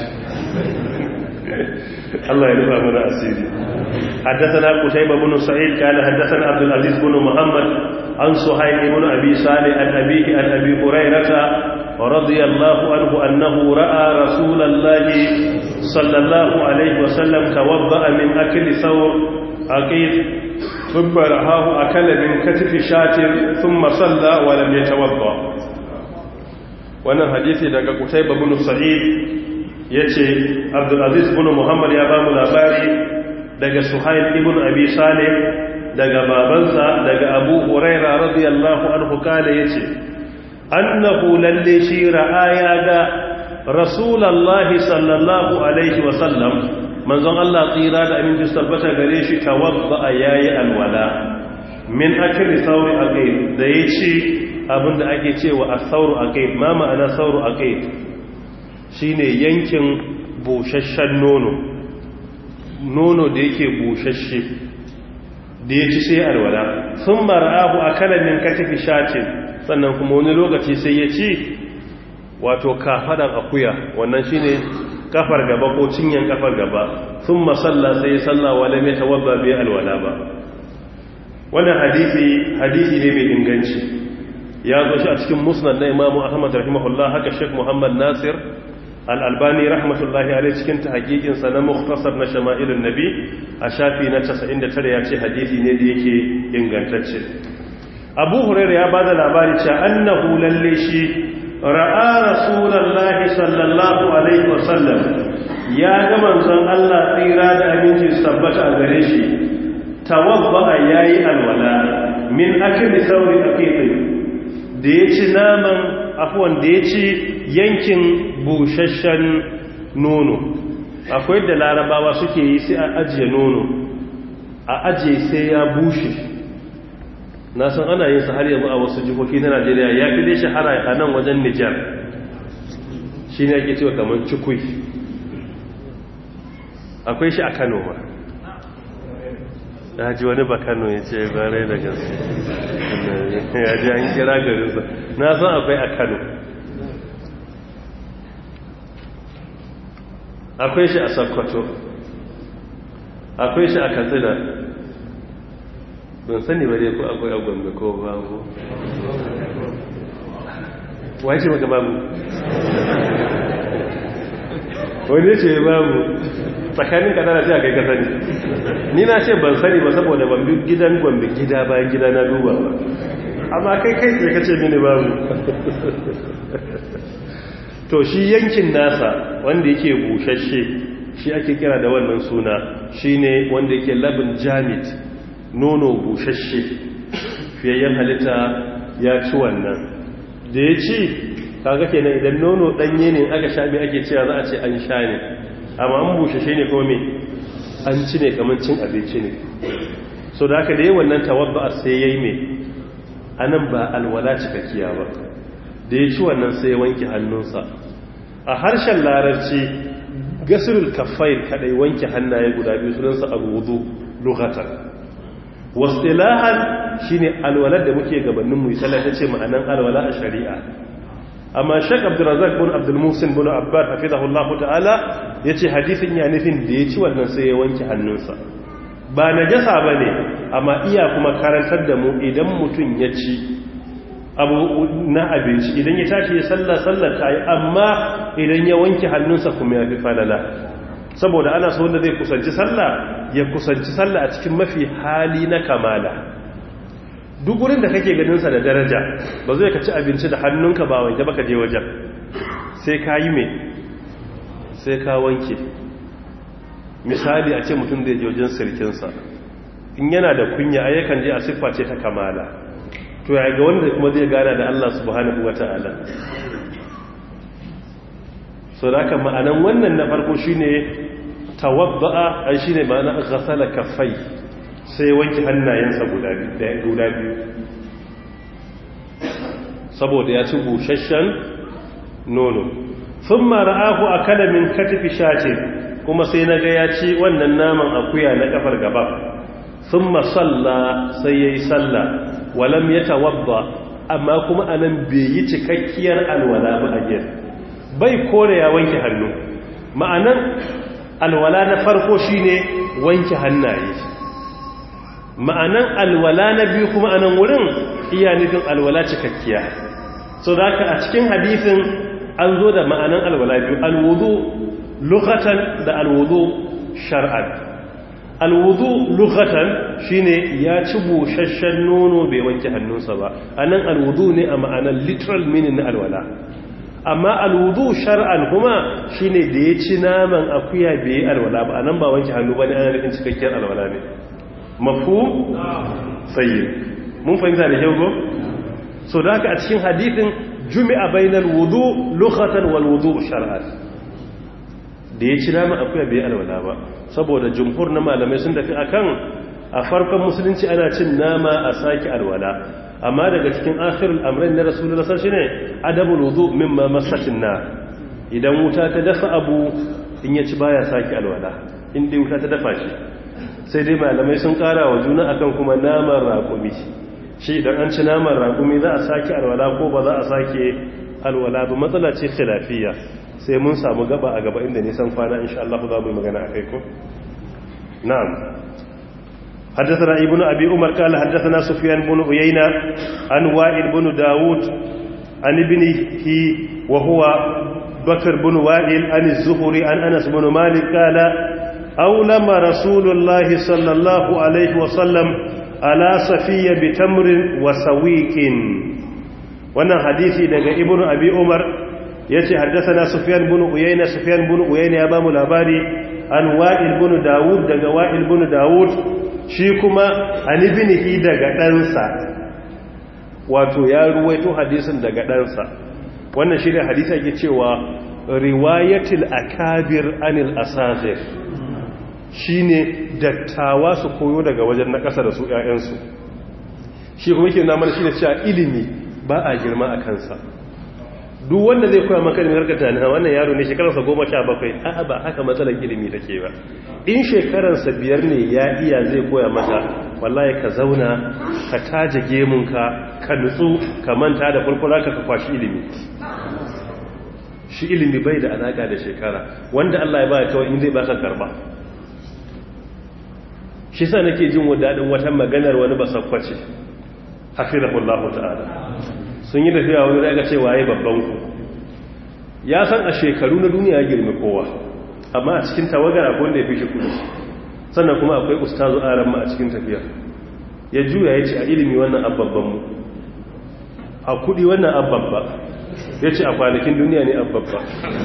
Allah ya rufa mana asiri حدثنا قتيبة بن سعيد قال حدثنا عبد العزيز بن محمد عن سهيل بن أبي صالح عن أبيه عن أبي هريرة radiyallahu anhu annahu ra'a rasulallahi sallallahu alaihi wasallam tawadda'a min akli thawr aqid ثم رآه أكل من كتف شاة ثم صلى ولم يتوضأ wannan hadisi daga Qutayba bin Sa'id yace Abdul Aziz bin Muhammad ya ba mu labari daga Suhail ibn Abi Salih daga babansa daga Abu Huraira radiyallahu anhu kale yace annahu lalle shi ra'aya ga Rasulullahi sallallahu alaihi wa sallam manzon Allah tsira da aminci tabbata gare shi tawadda yayi alwala min akli sauri aqid da yace abinda ake cewa as-sauru aqid ma ma'ana sauru aqid shine yankin bushashshen nono nono da yake bushashshe da yaci sai alwala thumma ra'ahu akala min katifi shatin sannan kuma wani lokaci sai ya ci wato kafadan akuya wannan shine kafar gaba ko cinyan kafar gaba sun masalla sai salla wale mai tawabba bai alwala ba wannan hadisi hadisi ne mai inganci ya zo shi a cikin musnad na imamu ahmad rahimahullah haka sheikh muhammad nasir al-albani rahmatullahi alaihi cikin tahqiqin sa na mukhtasar na shama'ilun nabi a shafi na 99 ya ce hadisi ne da yake ingantacce abu hurairah ya bada labari cewa annahu lalle shi ra'a rasulallahi sallallahu alaihi wasallam ya ga manzon Allah tsira da aminci sabbata a gare shi tawabba yayi alwala min akli sauri aqiqi da yaci naman afwan da yaci yankin bushashshen nono akwai da larabawa suke yi sai a ajiye nono a ajiye sai ya bushe na san ana yin sa har yanzu a wasu jihohi na najeriya ya fi dai shahara a nan wajen nijar shi ne ake cewa kamar cikui akwai shi a kano ma ya ji wani ba kano ya ce bare da gaske ya ji an kira garinsa na san akwai a kano akwai shi a sokoto akwai shi a katsina ban sani ba dai ko akwai agwambe ko babu wace maka babu wani ce babu tsakanin kadana ce a kai ka sani ni na ce ban sani ba saboda ban bi gidan gwambe gida bayan gida na duba ba amma kai kai tsaye ka ce mini babu to shi yankin nasa wanda yake bushashe shi ake kira da wannan suna shine wanda yake labin jamit nono bushashe fiyayyen halitta ya ci wannan da ya ci kaga kenan idan nono danye ne aka sha mai ake cewa za a ce an sha ne amma an bushashe ne kuma me an ci ne kamar cin abinci ne so da haka da yi wannan tawabba sai ya yi mai anan ba alwala cikakkiya ba da ya ci wannan sai ya wanke hannunsa a harshen larabci gasirul kafair kadai wanke hannaye guda biyu sunansa alwudu lughatan wasilahan shine alwalar da muke gabanin mu sallah tace ma'anan alwala a shari'a amma Sheikh Abdurrazzaq bin Abdul Muhsin bin Abbad hafizahullah ta'ala yace hadisin ya nufin da ya ci wannan sai ya wanke hannunsa ba najasa bane amma iya kuma karantar da mu idan mutun ya ci abu na abinci idan ya tashi ya sallah sallar ta yi amma idan ya wanke hannunsa kuma ya fi falala saboda ana so wanda zai kusanci sallah ya kusanci sallah a cikin mafi hali na kamala duk wurin da kake ganinsa da daraja ba zai ka ci abinci da hannunka ba wanke baka je wajen sai ka yi mai sai ka wanke misali a ce mutum zai je wajen sirkinsa in yana da kunya ayyukan je a siffa ce ta kamala to ya ga wanda kuma zai gana da Allah subhanahu wata'ala so da haka ma'anan wannan na farko shine tawadda'a ai shine ma'ana ghasala kaffai sai wanke hannayensa guda biyu saboda ya ci busasshen nono thumma ra'ahu akala min katifi shatin kuma sai naga ya ci wannan naman akuya na kafar gaba thumma salla sai yayi salla walam yatawadda amma kuma anan bai yi cikakkiyar alwala ba a gefe bai kore ya wanke hannu ma'anan alwala na farko shine wanke hannaye ma'anan alwala na biyu kuma anan wurin iya nufin alwala cikakkiya so da haka a cikin hadisin an zo da ma'anan alwala biyu alwudu lughatan da alwudu shar'an alwudu lughatan shine ya ci busasshen nono bai wanke hannunsa ba anan alwudu ne a ma'anan literal meaning na alwala amma alwudu shar'an kuma shine da ya ci naman akuya bai yi alwala ba anan ba wanke hannu bane ana nufin cikakkiyar alwala ne mafhum sayyid mun fahimta da kyau go so da haka a cikin hadithin jumi'a bainal wudu lughatan wal wudu shar'an da ya ci naman akuya bai yi alwala ba saboda jumhur na malamai sun tafi akan a farkon musulunci ana cin nama a saki alwala amma daga cikin akhirul amrayn na rasulullah sallallahu alaihi wasallam adabul wudu mimma masatin na idan wuta ta dafa abu in ya ci baya saki alwala in dai wuta ta dafa shi sai dai malamai sun kara wa juna akan kuma naman raƙumi shi idan an ci naman raƙumi za a saki alwala ko ba za a sake alwala ba matsala ce khilafiyya sai mun samu gaba a gaba inda nisan kwana insha Allah za mu yi magana akai ko na'am حدثنا ابن أبي عمر قال حدثنا سفيان بن عيينة عن وائل بن داود عن ابنه وهو بكر بن وائل عن الزهري عن أنس بن مالك قال أولم رسول الله صلى الله عليه وسلم على صفية بتمر وسويك وانا حديثي دقى ابن أبي عمر يتي حدثنا سفيان بن عيينة سفيان بن عيينة أبام الأباري عن وائل بن داود دقى وائل بن داود shi kuma anibinihi daga ɗansa wato ya ruwaito hadisin daga ɗansa wannan shi ne hadisa ke cewa riwayatil akabir anil asazir shi ne dattawa su koyo daga wajen na ƙasa da su ‘ya'yansu shi kuma ke namar shi ne cewa ilimi ba a girma a kansa duk wanda zai koya maka ilimin harkar na wannan yaro ne shekararsa goma sha bakwai a'a ba haka matsalar ilimi take ba in shekararsa biyar ne ya iya zai koya mata wallahi ka zauna ka taje gemunka ka nutsu ka manta da fulfula ka ka kwashi ilimi shi ilimi bai da alaka da shekara wanda Allah ya ba kawai in zai baka karba shi sa nake jin wadadin wata maganar wani basakwace hafizahullahu ta'ala sun yi tafiya wani daga cewa ya babban ku ya san a shekaru na duniya ya girme kowa amma a cikin tawagar akwai wanda ya fi shi kudi sannan kuma akwai ustazu aran ma a cikin tafiya ya juya ya ce a ilimi wannan ababban mu a kudi wannan ababba ya ce a kwanakin duniya ne ababba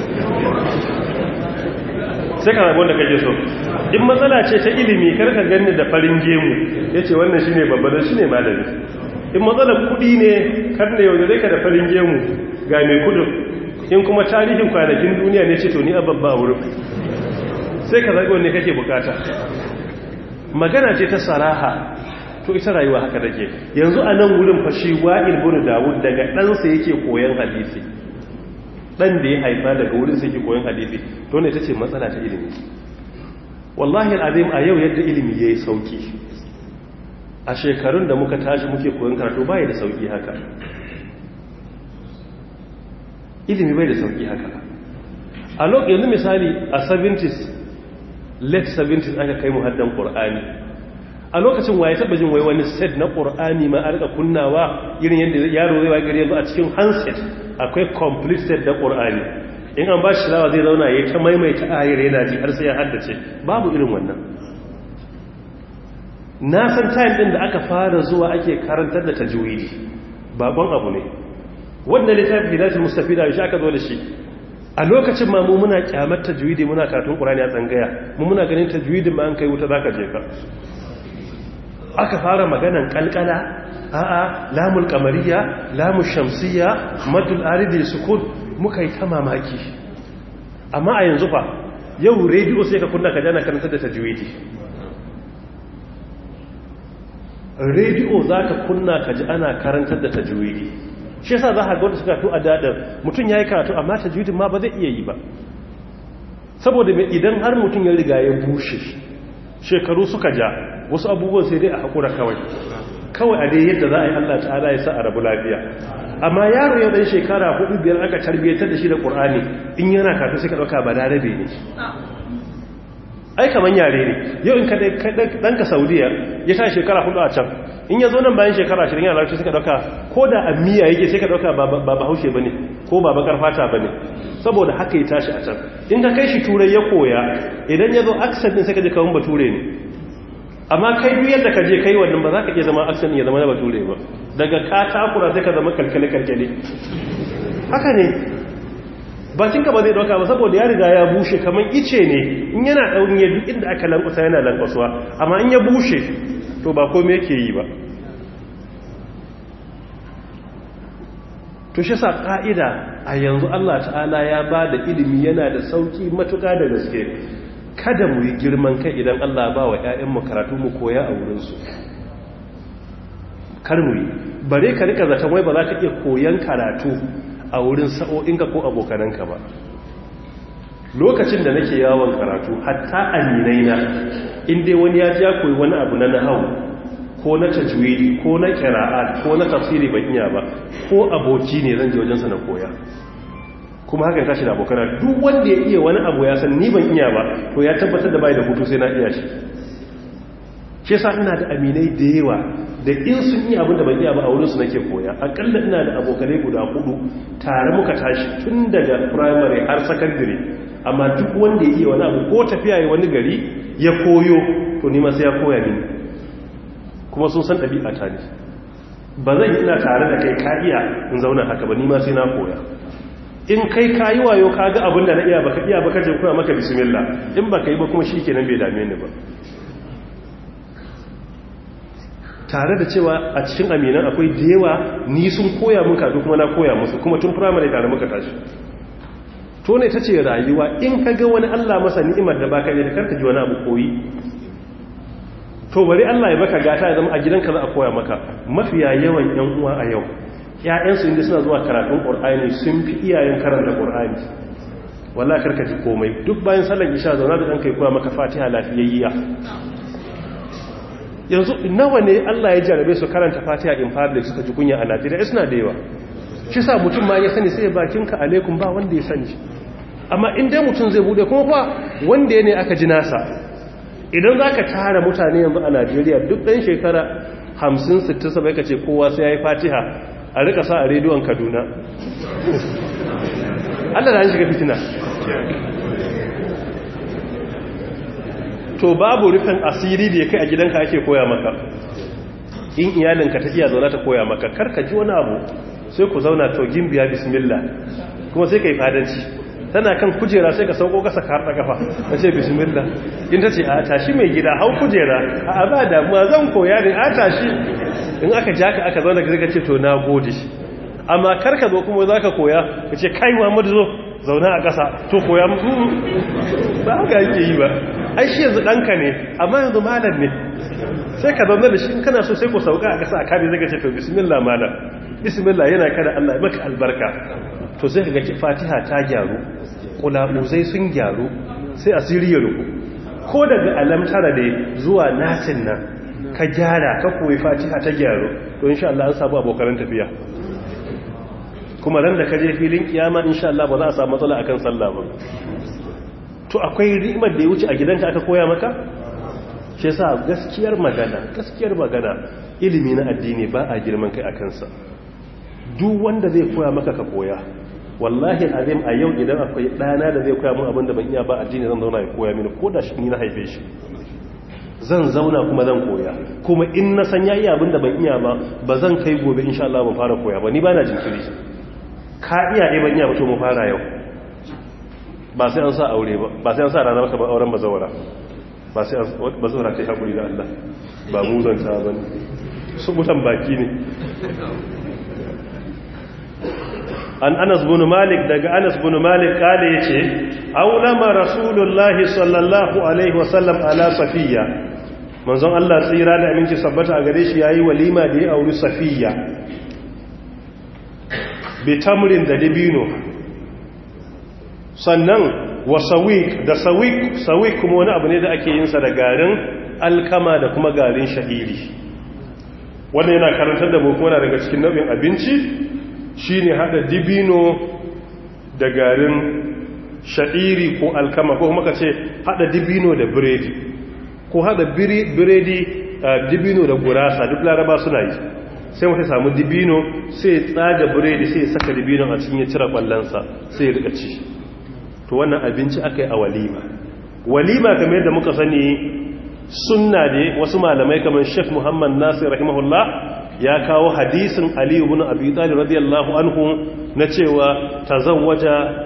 sai ka rabu wanda kake so in matsala ce ta ilimi karka ganni da farin gemu ya ce wannan shi ne babban shi ne malami in matsalar kudi ne kar ne yau da ka da farin gemu ga mai kudin in kuma tarihin kwanakin duniya ne ce to ni ababba wurin sai ka zaɓi wanne kake bukata magana ce ta saraha to ita rayuwa haka take yanzu a nan wurin fashi wa'il bin dawud daga ɗansa yake koyon hadisi ɗan da ya haifa daga wurin sai yake koyon hadisi to ne ta ce matsala ta ilimi wallahi al'azim a yau yadda ilimi ya yi sauki a shekarun da muka tashi muke koyon karatu baya da sauki haka ilimi bai da sauki haka a lokacin yanzu misali a 70s late 70s aka kai mu haddan qur'ani a lokacin waye taba jin wai wani set na qur'ani ma a rika kunnawa irin yadda yaro zai wa gari yanzu a cikin handset akwai complete set da qur'ani in an ba shi lawa zai zauna ya ta maimaita ayar yana ji har sai ya haddace babu irin wannan na san time din da aka fara zuwa ake karantar da tajwidi babban abu ne wannan littafi hidayatul mustafida shi aka zo da shi a lokacin ma mu muna kyamar tajwidi muna karatun qur'ani a tsangaya mu muna ganin tajwidin ma an kai wuta zaka je ka aka fara maganan kalkala a'a lamul qamariya lamul shamsiyya madul aridi sukun muka yi ta mamaki amma a yanzu fa yau rediyo sai ka kunna ka jana karantar da tajwidi rediyo za ka kunna ka ji ana karantar da tajwidi shi yasa za ka ga wanda suka to a dadar mutum ya yi karatu amma tajwidin ma ba zai iya yi ba saboda mai idan har mutum ya riga ya bushe shekaru suka ja wasu abubuwan sai dai a haƙura kawai kawai a dai yadda za a yi allah ta'ala ya sa a rabu lafiya amma yaro yau ɗan shekara hudu biyar aka tarbiyyatar da shi da ƙur'ani in yana karatu sai ka ɗauka ba larabe ne ai kaman yare ne yau in ka ɗanka saudiya ya ta shekara hudu a can in ya zo nan bayan shekara ashirin yana larabci suka ɗauka ko da a miya yake sai ka ɗauka ba bahaushe ba ne ko ba bakar fata ba ne saboda haka ya tashi a can in ka kai shi turai ya koya idan ya zo aksan ɗin sai ka je kawun bature ne amma kai duk yadda ka je kai wannan ba za ka iya zama aksan ya zama na bature ba daga ka takura sai ka zama kalkale-kalkale haka ne bakinka ba zai dauka ba saboda ya riga ya bushe kamar ice ne in yana daurin ya duk inda aka lankwasa yana lankwasuwa amma in ya bushe to ba kome yake yi ba to shi sa ka'ida a yanzu Allah ta'ala ya ba da ilimi yana da sauki matuƙa da gaske kada mu yi girman kai idan Allah ba wa 'ya'yanmu karatu mu koya a wurinsu kar mu yi bare ka rika zaton wai ba za ka iya koyan karatu a wurin sa'o'inka ko abokananka ba lokacin da nake yawon karatu hatta aminai na inda wani ya ji ya koyi wani abu na nahau ko na tajwidi ko na kira'at ko na tafsiri ban iya ba ko aboki ne zan je wajensa na koya kuma haka tashi da abokana duk wanda ya iya wani abu ya san ni ban iya ba to ya tabbatar da bai da hutu sai na iya shi shi yasa ina da aminai da yawa da in sun yi abin da ban iya ba a wurinsu nake koya akalla ina da abokanai guda hudu tare muka tashi tun daga primary har secondary amma duk wanda ya iya wani abu ko tafiya ya wani gari ya koyo to nima sai ya koya mini kuma sun san ɗabi'a ta ne ba zan ina tare da kai ka iya in zauna haka ba nima sai na koya in kai ka yi wayo ka ga abin da na iya baka iya baka je koya maka bismillah in baka yi ba kuma shi kenan bai dame ni ba tare da cewa a cikin aminan akwai da yawa ni sun koya mun kafin kuma na koya musu kuma tun firamare tare muka tashi to ne ta ce rayuwa in ka ga wani allah masa ni'imar da baka yi da karka ji wani abu koyi to bari allah ya baka gata ya zama a gidanka za a koya maka mafiya yawan yan uwa a yau ƴaƴansu inda suna zuwa karatun ƙur'ani sun fi iyayen karanta ƙur'ani wallahi karka ji komai duk bayan sallar isha zauna da ɗanka ya koya maka fatiha lafiyayya yanzu nawa ne Allah ya jarabe su karanta fatiha in public suka ji kunya a Najeriya suna da yawa shi sa mutum ma ya sani sai bakinka alaikum ba wanda ya sani amma in dai mutum zai bude kuma fa wanda ya ne aka ji nasa idan za ka tara mutane yanzu a Najeriya duk ɗan shekara 50 60 sabai ka ce kowa sai ya yi fatiha a rika sa a rediyon Kaduna Allah da an shiga fitina to babu rufin asiri da ya kai a gidanka ake koya maka in iyalinka ta iya zauna ta koya maka karka ji wani abu sai ku zauna to gimbiya bismillah kuma sai ka yi fadanci tana kan kujera sai ka sauko kasa ka harɗa kafa na ce bismillah in ta ce a tashi mai gida hau kujera a ba damuwa zan koya ne a tashi in aka ja ka aka zauna ka ce to na gode amma karka zo kuma za ka koya ka ce kai muhammadu zo zauna a ƙasa to koya ba haka yake yi ba ai shi yanzu ɗanka ne amma yanzu malam ne sai ka zaune da shi in kana so sai ku sauka a ƙasa a kare zai gace to bismillah malam bismillah yana kada Allah ya maka albarka to sai ka ga fatiha ta gyaru kulabuzai sun gyaru sai asiri ya ruku ko daga alamtara da zuwa nasin nan ka gyara ka koyi fatiha ta gyaru to insha Allah an samu abokan tafiya kuma ran da ka je filin kiyama insha Allah ba za a samu matsala akan sallah ba to akwai rimar da ya wuce a gidanka aka koya maka shi yasa gaskiyar magana gaskiyar magana ilimi na addini ba a girman kai akan sa duk wanda zai koya maka ka koya wallahi azim a yau idan akwai dana da zai koya min abin da ban iya ba addini zan zauna ya koya mini ko da shi ni na haife shi zan zauna kuma zan koya kuma in na san yayi abin da ban iya ba ba zan kai gobe insha Allah ban fara koya ba ni ba na jinkiri ka iya ne ban iya ba to mu fara yau ba sai an sa aure ba ba sai an sa rana maka ba auren bazawara ba sai bazawara ta yi haƙuri da Allah ba mu zanta ba ne su mutan baki ne an anas bin malik daga anas bin malik kale yace aulama rasulullahi sallallahu alaihi wasallam ala safiya manzon Allah tsira da aminci sabbata a gare shi yayi walima da ya auri safiya bi tamrin da dabino sannan wa sawik da sawik sawik kuma wani abu ne da ake yin sa da garin alkama da kuma garin sha'iri wannan yana karantar da mu kuma daga cikin nau'in abinci shine hada dibino da garin sha'iri ko alkama ko kuma ka ce hada dibino da biredi ko hada biredi dibino da gurasa duk laraba suna yi sai mutum samu dibino sai ya tsaga biredi sai ya saka dibino a cikin ya cire kwallonsa sai ya rika ci to wannan abinci aka yi a walima walima kamar yadda muka sani sunna ne wasu malamai kamar Sheikh Muhammad Nasir rahimahullah ya kawo hadisin Ali ibn Abi Talib radiyallahu anhu na cewa tazawwaja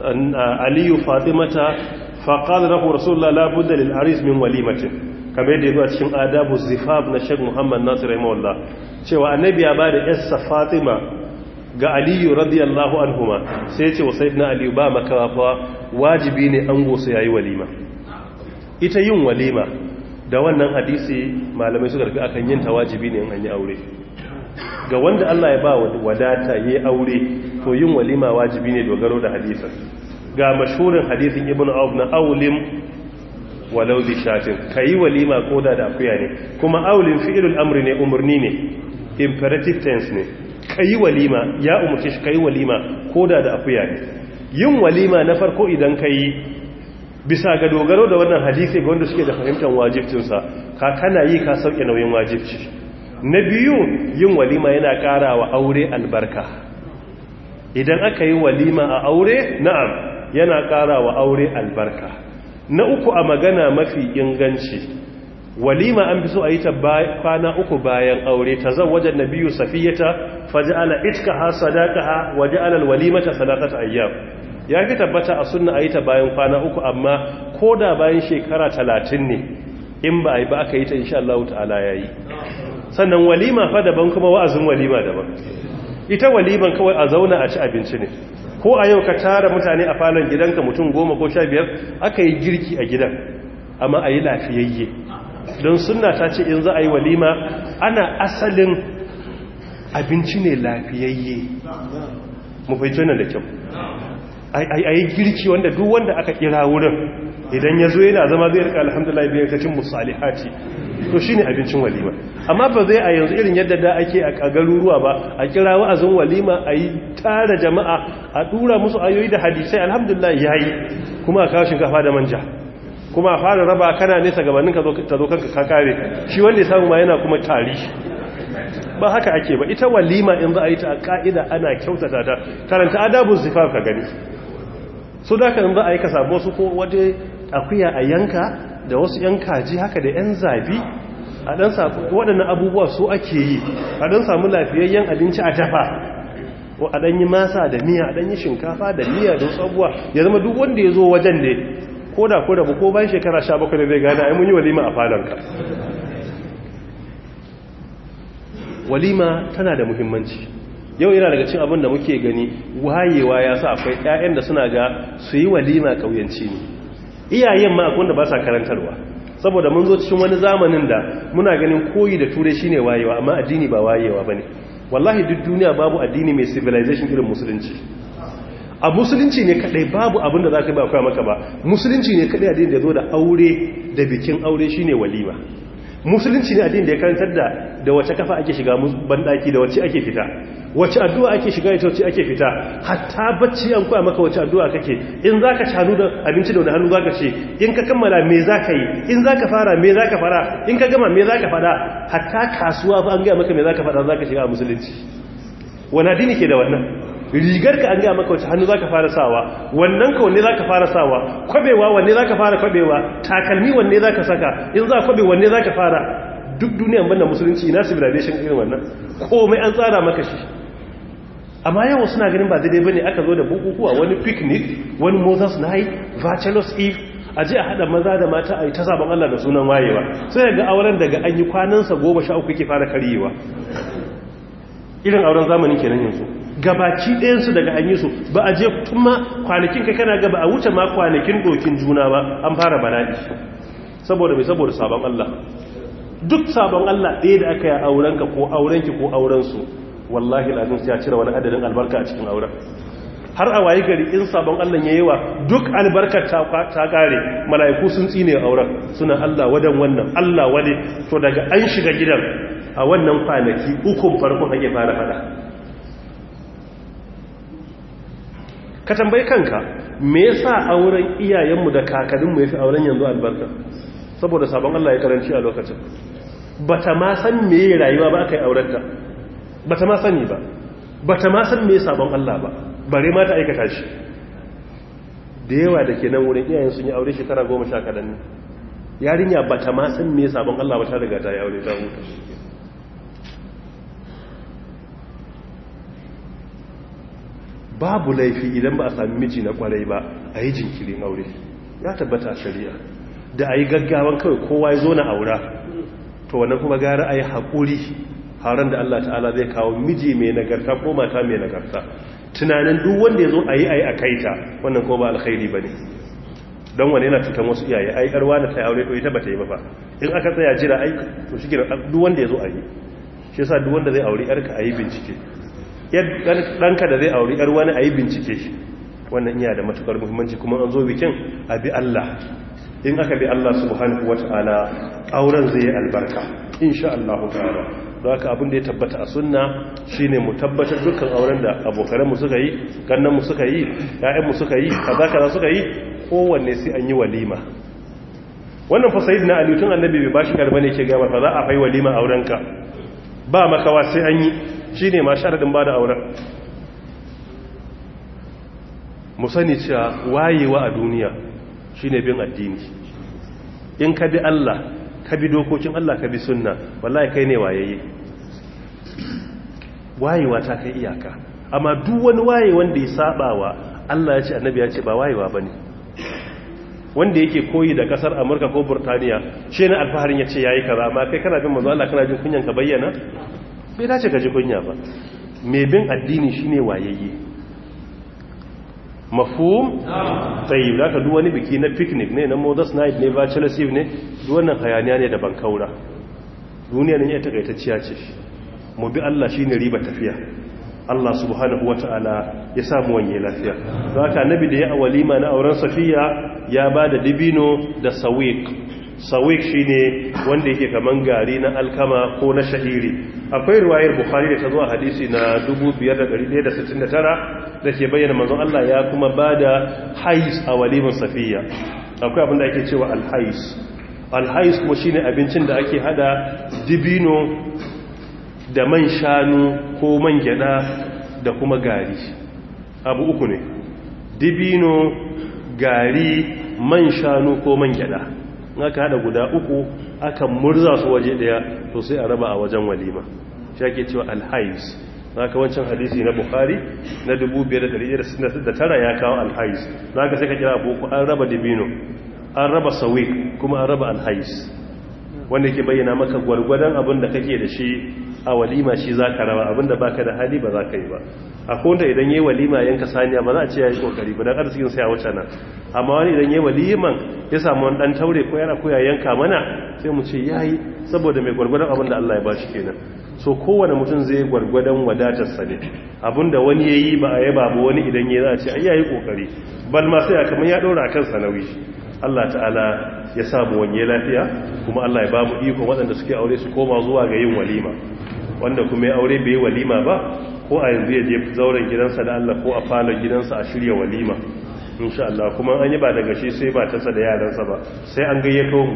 Ali Fatimata fa qala lahu Rasulullah la budda lil aris min walimatin kamar yadda yazo a cikin adabu zifaf na Sheikh Muhammad Nasir rahimahullah cewa annabi ya bada yarsa Fatima ga aliyu radiyallahu anhuma sai ce wa sayyidina aliyu ba makawa wajibi ne an gosa yayi walima ita yin walima da wannan hadisi malamai suka rufe akan yin ta wajibi ne in an yi aure ga wanda Allah ya ba wadata yayi aure to yin walima wajibi ne dogaro da hadisin ga mashhurin hadisin ibnu auf na aulim walau bi shatin kai walima koda da akuya ne kuma aulin fi'ilul amri ne umurni ne imperative tense ne kayi walima ya umarci shi kayi walima koda da akuya ne yin walima na farko idan kayi bisa ga dogaro da wannan hadisi ga wanda suke da fahimtar wajibcinsa ka kana yi ka sauke nauyin wajibci na biyu yin walima yana ƙara wa aure albarka idan aka yi walima a aure na'am yana ƙara wa aure albarka na uku a magana mafi inganci walima an fi so a yi ta kwana uku bayan aure ta zan wajen na biyu safiyata faja'ala itkaha sadaqaha wa ja'ala alwalimata salatata ayyam ya fi tabbata a sunna a yi ta bayan kwana uku amma ko da bayan shekara talatin ne in ba a yi ba aka yi ta insha Allah ta'ala ya yi sannan walima fa daban kuma wa'azin walima daban ita waliman kawai a zauna a ci abinci ne ko a yau ka tara mutane a falon gidanka mutum goma ko sha biyar aka yi girki a gidan amma a yi lafiyayye don sunna ta ce in za a yi walima ana asalin abinci ne lafiyayye mu fahimci nan da kyau a yi girki wanda duk wanda aka kira wurin idan ya zo yana zama zai rika alhamdulillah biyar ta cin musalihati to shi ne abincin walima amma ba zai a yanzu irin yadda da ake a garuruwa ba a kira wa'azin walima a yi tara jama'a a dura musu ayoyi da hadisai alhamdulillah ya yi kuma a kawo shinkafa da manja kuma a fara raba kana nesa gabanin ka zo kanka ka kare shi wanda ya samu ma yana kuma tari ba haka ake ba ita walima in za a yi ta a ka'ida ana kyautata ta karanta adabun zifaf ka gani su da kan za a yi ka samu wasu ko wata akuya a yanka da wasu yan kaji haka da yan zabi a dan waɗannan abubuwa su ake yi a dan samu lafiyayyen abinci a dafa a dan yi masa da miya a dan yi shinkafa da miya da wasu abubuwa ya zama duk wanda ya zo wajen ne ko da ko da ko bayan shekara 17 da zai gane ai mun yi walima a falonka walima tana da muhimmanci yau yana daga cin abin da muke gani wayewa ya sa akwai 'ya'yan da suna ga su yi walima ƙauyanci ne iyayen ma akwai da ba sa karantarwa saboda mun zo cikin wani zamanin da muna ganin koyi da turai shine wayewa amma addini ba wayewa ba ne wallahi duk duniya babu addini mai civilization irin musulunci a musulunci ne kadai babu abin da za ka ba kwa maka ba musulunci ne kadai addini da zo da aure da bikin aure shine walima musulunci ne addini da ya karantar da da wace kafa ake shiga bandaki da wace ake fita wace addu'a ake shiga ita wace ake fita hatta bacci an koya maka wace addu'a kake in zaka ci hannu da abinci da wani hannu zaka ce in ka kammala me zaka yi in zaka fara me zaka fara in ka gama me zaka fada hatta kasuwa fa an ga maka me zaka fada zaka shiga a musulunci wani addini ke da wannan rigar ka an gaya maka wace hannu zaka fara sawa wannan ka wanne zaka fara sawa kwabewa wanne zaka fara kwabewa takalmi wanne zaka saka in za kwabe wanne zaka fara duk duniyan banda musulunci na civilization irin wannan komai an tsara maka shi amma yawan suna ganin ba daidai bane aka zo da bukukuwa wani picnic wani moses night bachelor's eve a je a hada maza da mata a yi ta sabon Allah da sunan wayewa sai ga auren daga an yi kwanansa goma sha uku ke fara karyewa irin auren zamanin kenan yanzu gabaci ɗayansu daga an yi su ba a je tun ma kwanakin kai kana gaba a wuce ma kwanakin dokin juna ba an fara bala'i saboda mai saboda sabon Allah duk sabon Allah ɗaya da aka yi aurenka ko aurenki ko aurensu wallahi ladin ya cire wani adadin albarka a cikin auren har a wayi gari in sabon Allah ya yawa duk albarkar ta kare mala'iku sun tsine auren suna Allah wadan wannan Allah wade to daga an shiga gidan a wannan kwanaki ukun farkon ake fara fada ka tambayi kanka me yasa auren iyayenmu da kakanninmu yafi auren yanzu albarka saboda sabon Allah ya karanci a lokacin bata ma san me rayuwa ba aka yi aurenta bata ma sani ba bata ma san me sabon Allah ba bare ma ta aikata shi da yawa da ke nan wurin iyayen sun yi aure shekara goma sha kaɗan ne yarinya ba ta ma san me sabon Allah ba ta riga ta yi aure ta huta babu laifi idan ba a sami miji na kwarai ba a yi jinkirin aure ya tabbata a shari'a da a yi gaggawan kawai kowa ya zo na aura to wannan kuma gara a yi haƙuri haran da Allah ta'ala zai kawo miji mai nagarta ko mata mai nagarta tunanin duk wanda ya zo a yi a yi a kaita wannan ko ba alkhairi ba ne don wani yana cutar wasu iyaye ai karwa da ta yi aure to ita ba ta yi ba fa in aka tsaya jira ai to shi gina duk wanda ya zo a yi shi yasa duk wanda zai aure yarka a yi bincike ɗanka da zai aure yar wani a yi bincike shi wannan iya da matukar muhimmanci kuma an zo bikin a bi Allah in aka bi Allah subhanahu wata'ala auren zai yi albarka insha Allah ta'ala don haka abin da ya tabbata a sunna shine mu tabbatar dukkan auren da abokanmu suka yi kannanmu suka yi ƴaƴanmu suka yi kaza kaza suka yi kowanne sai an yi walima wannan fa sayyidina ali tun annabi bai bashi karba ne ke gaba fa za a fai walima aurenka ba makawa sai an yi shine ma sharadin bada auren mu sani cewa wayewa a duniya shine bin addini in ka bi Allah ka bi dokokin Allah ka bi sunna wallahi kai ne wayayye wayewa ta kai iyaka amma duk wani waye wanda ya sabawa Allah ya ce annabi ya ce ba wayewa bane wanda yake koyi da kasar Amurka ko Burtaniya shi ne alfaharin ya ce yayi kaza amma kai kana bin manzo Allah kana jin kunyan ka bayyana bai dace ka ji kunya ba mai bin addini shine wayayye mafhum tayyib da ka duk wani biki na picnic ne na Moses night ne bachelor's eve ne duk wannan hayaniya ne da bankaura duniya ne ya takaitacciya ce mu bi Allah shine riba tafiya Allah subhanahu wata'ala ya samu wanye lafiya don haka annabi da ya a walima na auren safiya ya ba da dibino da sawiq sawiq shine wanda yake kaman gari na alkama ko na sha'iri akwai riwayar bukhari da ta zo a hadisi na 5169 da ke bayyana manzon Allah ya kuma ba da hais a walimin safiya akwai abin da ake cewa alhais alhais kuma shine abincin da ake hada dibino da man shanu ko man gyada da kuma gari abu uku ne dibino gari man shanu ko man gyada aka hada guda uku aka murza su waje daya to sai a raba a wajen walima shi ake cewa alhais zaka wancan hadisi na bukhari na 5169 ya kawo alhais zaka sai ka kira boko an raba dibino an raba sawik kuma an raba alhais wanda ke bayyana maka gwargwadon abin da kake da shi a walima shi za ka raba abin da baka da hali ba za ka yi ba a kowanda idan yi walima yanka saniya ba za a ce ya yi kokari ba don arzikin sai a wuce nan amma wani idan yi waliman ya samu wani dan taure ko yana koya yanka mana sai mu ce ya yi saboda mai gwargwadon abin da Allah ya ba shi kenan so kowane mutum zai gwargwadon wadatarsa ne abinda wani ya yi ba a yaba ba wani idan ya za a ce ai ya yi kokari bal ma sai a kamar ya ɗora a kansa nauyi Allah ta'ala ya samu wanye lafiya kuma Allah ya ba mu iko waɗanda suke aure su koma zuwa ga yin walima wanda kuma ya aure bai walima ba ko a yanzu ya je zauren gidansa da Allah ko a falon gidansa a shirya walima insha Allah kuma an yi ba daga shi sai ba tasa da yaransa ba sai an gayyato mu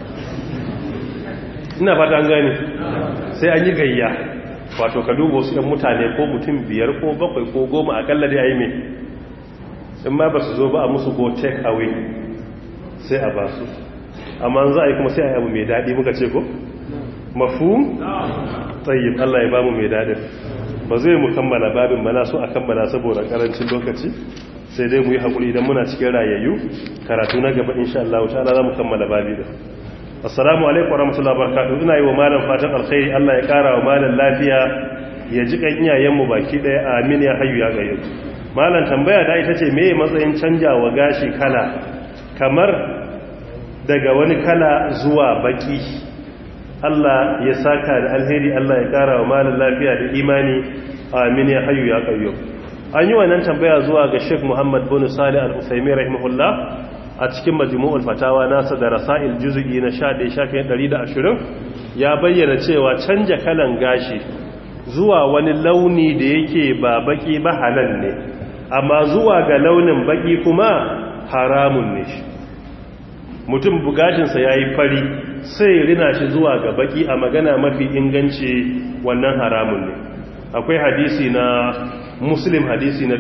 ina fata an gane sai an yi gayya wato ka duba wasu 'yan mutane ko mutum biyar ko bakwai ko goma akalla dai a yi mai in ma ba su zo ba a musu go take away sai a ba su amma za a yi kuma sai a yi abu mai daɗi muka ce ko mafhum tsayin Allah ya bamu mai daɗin ba zai mu kammala babin mana so a kammala saboda karancin lokaci sai dai mu yi haƙuri idan muna cikin rayayyu karatu na gaba insha Allah ta'ala za mu kammala babi da assalamu alaikum warahmatullahi wabarakatuh ina yi wa malam fatan alkhairi Allah ya kara wa malam lafiya ya ji kan iyayen mu baki daya amin ya hayyu ya gayyu malam tambaya da ita ce meye matsayin canjawa gashi kala kamar daga wani kala zuwa baki Allah ya saka da alheri Allah ya kara wa malam lafiya da imani amin ya hayyu ya gayyu an yi wannan tambaya zuwa ga Sheikh Muhammad bin Salih Al-Uthaymeen rahimahullah a cikin majmu'ul fatawa nasa da rasail juz'i na 11 shafin 120 ya bayyana cewa canja kalan gashi zuwa wani launi da yake ba baki ba halal ne amma zuwa ga launin baki kuma haramun ne shi mutum bugashinsa ya yi fari sai rina shi zuwa ga baki a magana mafi inganci wannan haramun ne akwai hadisi na muslim hadisi na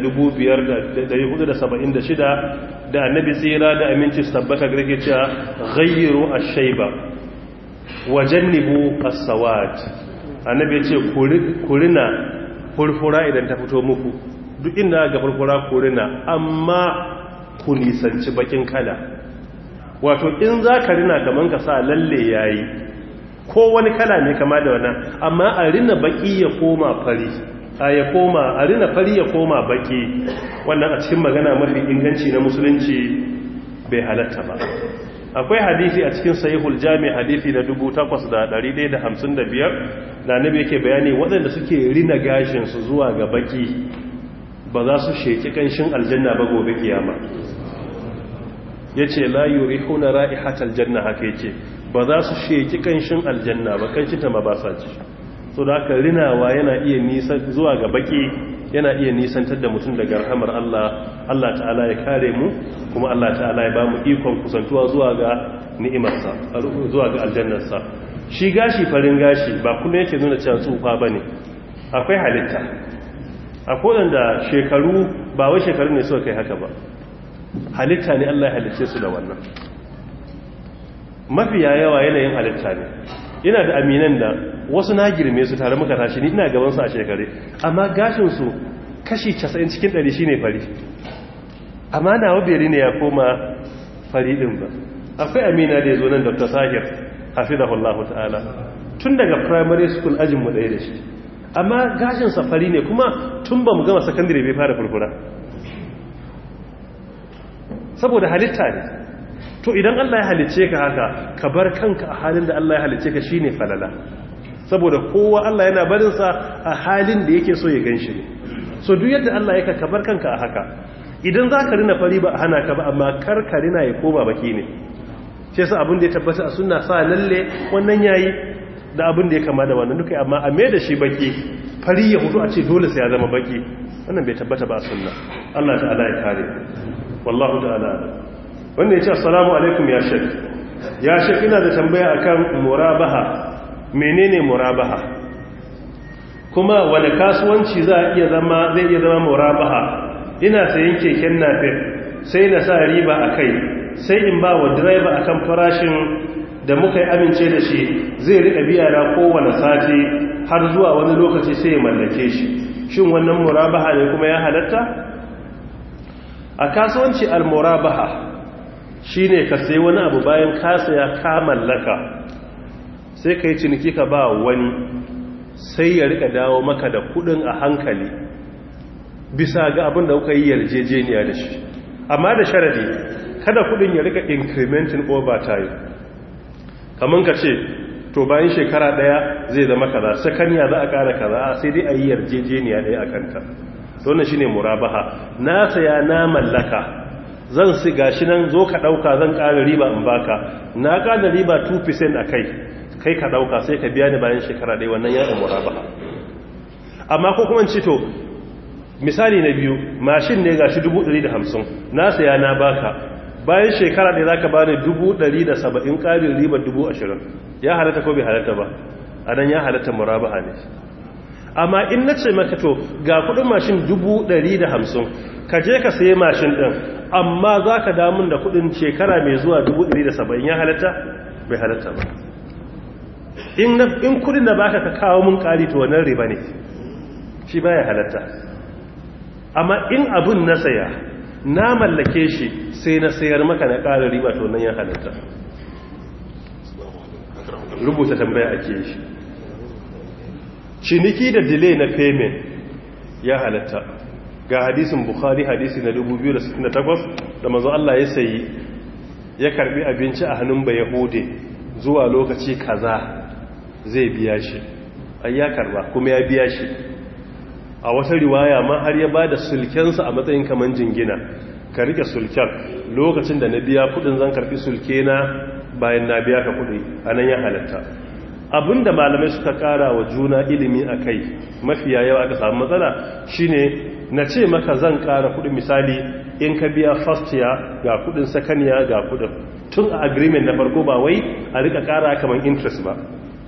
5476 da annabi tsira da aminci su tabbata garke cewa ghayyiru ash-shayba wa jannibu as-sawad annabi ya ce kurina furfura idan ta fito muku duk inda ga furfura kurina amma ku nisanci bakin kala wato in za ka rina kaman ka sa lalle yayi ko wani kala ne kama da wannan amma a rina baki ya koma fari a ya koma a rina fari ya koma baki wannan a cikin magana mafi inganci na musulunci bai halatta ba akwai hadisi a cikin sahihul jami hadisi na 8155 da annabi yake bayani waɗanda suke rina gashin su zuwa ga baki ba za su sheki kanshin aljanna ba gobe kiyama yace la yurihuna ra'ihatal janna haka yace ba za su sheki kanshin aljanna ba kanshin ta ma ba sa ci so da aka rinawa yana iya nisan zuwa ga baki yana iya nisantar da mutum daga rahamar Allah Allah ta'ala ya kare mu kuma Allah ta'ala ya ba mu ikon kusantuwa zuwa ga ni'imarsa zuwa ga aljannarsa shi gashi farin gashi ba kuma yake nuna cewa tsufa bane akwai halitta akwai da shekaru ba wai shekaru ne suka kai haka ba halitta ne Allah ya halicce su da wannan mafiya yawa yanayin halitta ne ina da aminan da wasu na girme su tare muka tashi ni ina gaban su a shekare amma gashin su kashi 90 cikin 100 shine fari amma nawa beri ne ya koma fari din ba akwai amina da yazo nan Dr. Sahir hafizahullahu ta'ala tun daga primary school ajin mu daya da shi amma gashin sa fari ne kuma tun ba mu gama secondary bai fara furfura saboda halitta ne to idan Allah ya halicce ka haka ka bar kanka a halin da Allah ya halicce ka shine falala saboda kowa Allah yana barin sa a halin da yake so ya ganshi ne so duk yadda Allah yake ka bar kanka a haka idan za ka rina fari ba a hana ka ba amma kar ka rina ya koma baki ne shi yasa abin da ya tabbata a sunna sa lalle wannan yayi da abin da ya kama da wannan duka amma a mai da shi baki fari ya hudu a ce dole sai ya zama baki wannan bai tabbata ba a sunna Allah ta'ala ya kare wallahu ta'ala wanda ya ce assalamu alaikum ya shek ya shek ina da tambaya akan murabaha menene murabaha kuma wani kasuwanci za a iya zama zai iya zama murabaha ina sayan keken napep sai na sa riba a kai sai in ba wa direba akan farashin da muka yi amince da shi zai riƙa biya na kowane sati har zuwa wani lokaci sai ya mallake shi shin wannan murabaha ne kuma ya halatta a kasuwanci al-murabaha shine ka sai wani abu bayan ka saya ka mallaka sai ka yi ciniki ka ba wani sai ya rika dawo maka da kudin a hankali bisa ga abin da kuka yi yarjejeniya da shi amma da sharadi kada kudin ya rika incrementing over time kamar ka ce to bayan shekara daya zai zama kaza sakanya za a kara kaza sai dai a yi yarjejeniya daya a kanta wannan shine murabaha na saya na mallaka zan si gashi nan zo ka dauka zan kara riba in baka na kara riba 2% a kai kai ka dauka sai ka biya ni bayan shekara daya wannan ya murabaha amma ko kuma ci to misali na biyu mashin ne gashi 150 na saya na baka bayan shekara ɗaya za ka ba ni 170 ƙarin ribar 20,000 ya halatta ko bai halatta ba a nan ya halatta murabaha ne amma in na ce maka to ga kudin mashin 150 ka je ka sayi mashin ɗin amma za ka damun da kudin shekara mai zuwa 170 ya halatta bai halatta ba in kudin da baka ka kawo mun ƙari to wannan riba ne shi baya halatta amma in abun na saya na mallake shi sai na sayar maka na ƙara riba to nan ya halatta rubuta tambaya ake shi ciniki da delay na payment ya halatta ga hadisin bukhari hadisi na 2068 da mazu Allah ya sayi ya karbi abinci a hannun ba yahude zuwa lokaci kaza zai biya shi ai ya karba kuma ya biya shi a wata riwaya ma har ya ba da sulkensa a matsayin kaman jingina ka rike sulken lokacin da na biya kudin zan karbi sulke na bayan na biya ka kudi a nan ya halatta abinda malamai suka kara wa juna ilimi a kai mafiya yawa aka samu matsala shine na ce maka zan kara kudin misali in ka biya first year ga kudin second year ga kudin tun a agreement na farko ba wai a rika kara kamar interest ba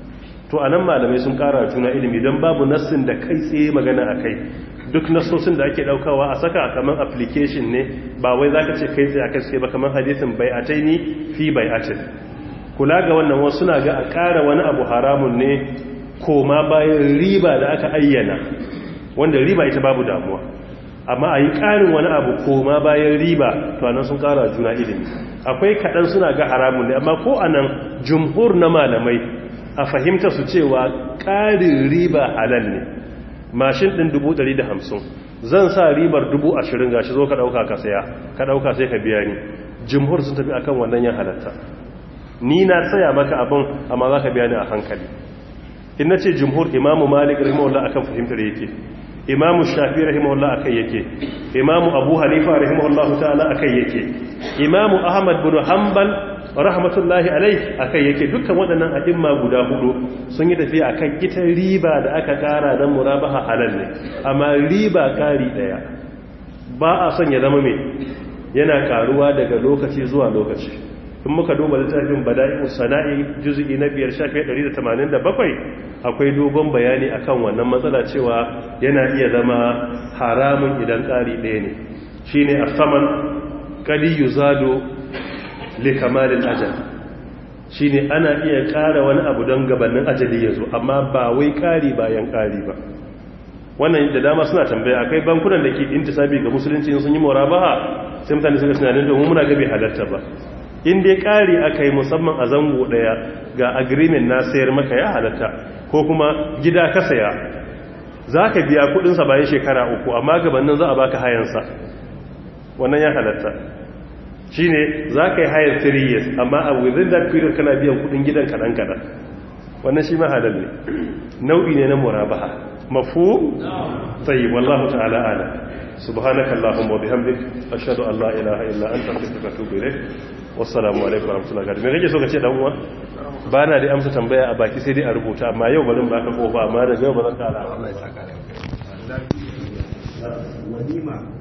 to a nan malamai sun kara juna ilimi don babu nassin da kai tsaye magana a kai duk nassosin da ake daukawa a saka kamar application ne ba wai za ka ce kai tsaye a kai ba kamar hadisin bai a taini fi bai a kula ga wannan wasu na ga a kara wani abu haramun ne koma bayan riba da aka ayyana wanda riba ita babu damuwa amma a yi ƙarin wani abu koma bayan riba to anan sun ƙara juna ilimi akwai kaɗan suna ga haramun ne amma ko anan jumhur na malamai a fahimta su cewa ƙarin riba halal ne mashin ɗin hamsin zan sa ribar ashirin gashi zo ka ɗauka ka saya ka ɗauka sai ka biya ni jumhur sun tafi akan wannan ya halatta ni na tsaya maka abin amma za ka biya ni a hankali in na ce jumhur imamu malik rahimahullah akan fahimtar yake imamu shafi rahimahullah akai yake imamu abu hanifa rahimahullah ta'ala akai yake imamu ahmad bin hanbal rahmatullahi alai akai yake dukkan waɗannan a'imma guda hudu sun yi tafiya akan ita riba da aka ƙara dan murabaha halal ne amma riba ƙari ɗaya ba a son ya zama mai yana karuwa daga lokaci zuwa lokaci in muka duba littafin bada'i'u sana'i juz'i na biyar shafi 187 akwai dogon bayani akan wannan matsala cewa yana iya zama haramun idan ƙari ɗaya ne shine asaman qali yuzadu li kamalil ajal shine ana iya ƙara wani abu don gabanin ajali yazo amma ba wai ƙari bayan ƙari ba wannan da dama suna tambaya akai bankunan da ke intisabi ga musulunci sun yi murabaha sai mutane suka tunanin domin muna gabe halatta ba in dai ƙari aka yi musamman a zango ɗaya ga agreement na sayar maka ya halatta ko kuma gida ka saya za ka biya kudinsa bayan shekara uku amma gabanin za a baka hayansa wannan ya halatta shi ne za ka yi hayan 3 years amma a within that period kana biyan kudin gidan kaɗan-kaɗan wannan shi mahalar ne nau'i ne na murabaha mafu tsayi wallahu ta'ala ala subhanaka allahumma wa bihamdik ashhadu an la ilaha illa anta astaghfiruka wa atubu ilayk wassalamu alaikum warahmatullahi wabarakatuh me kake so ka ce dan uwa ba na da amsa tambaya a baki sai dai a rubuta amma yau bazan baka kofa amma da yau bazan kara Allah ya saka da walima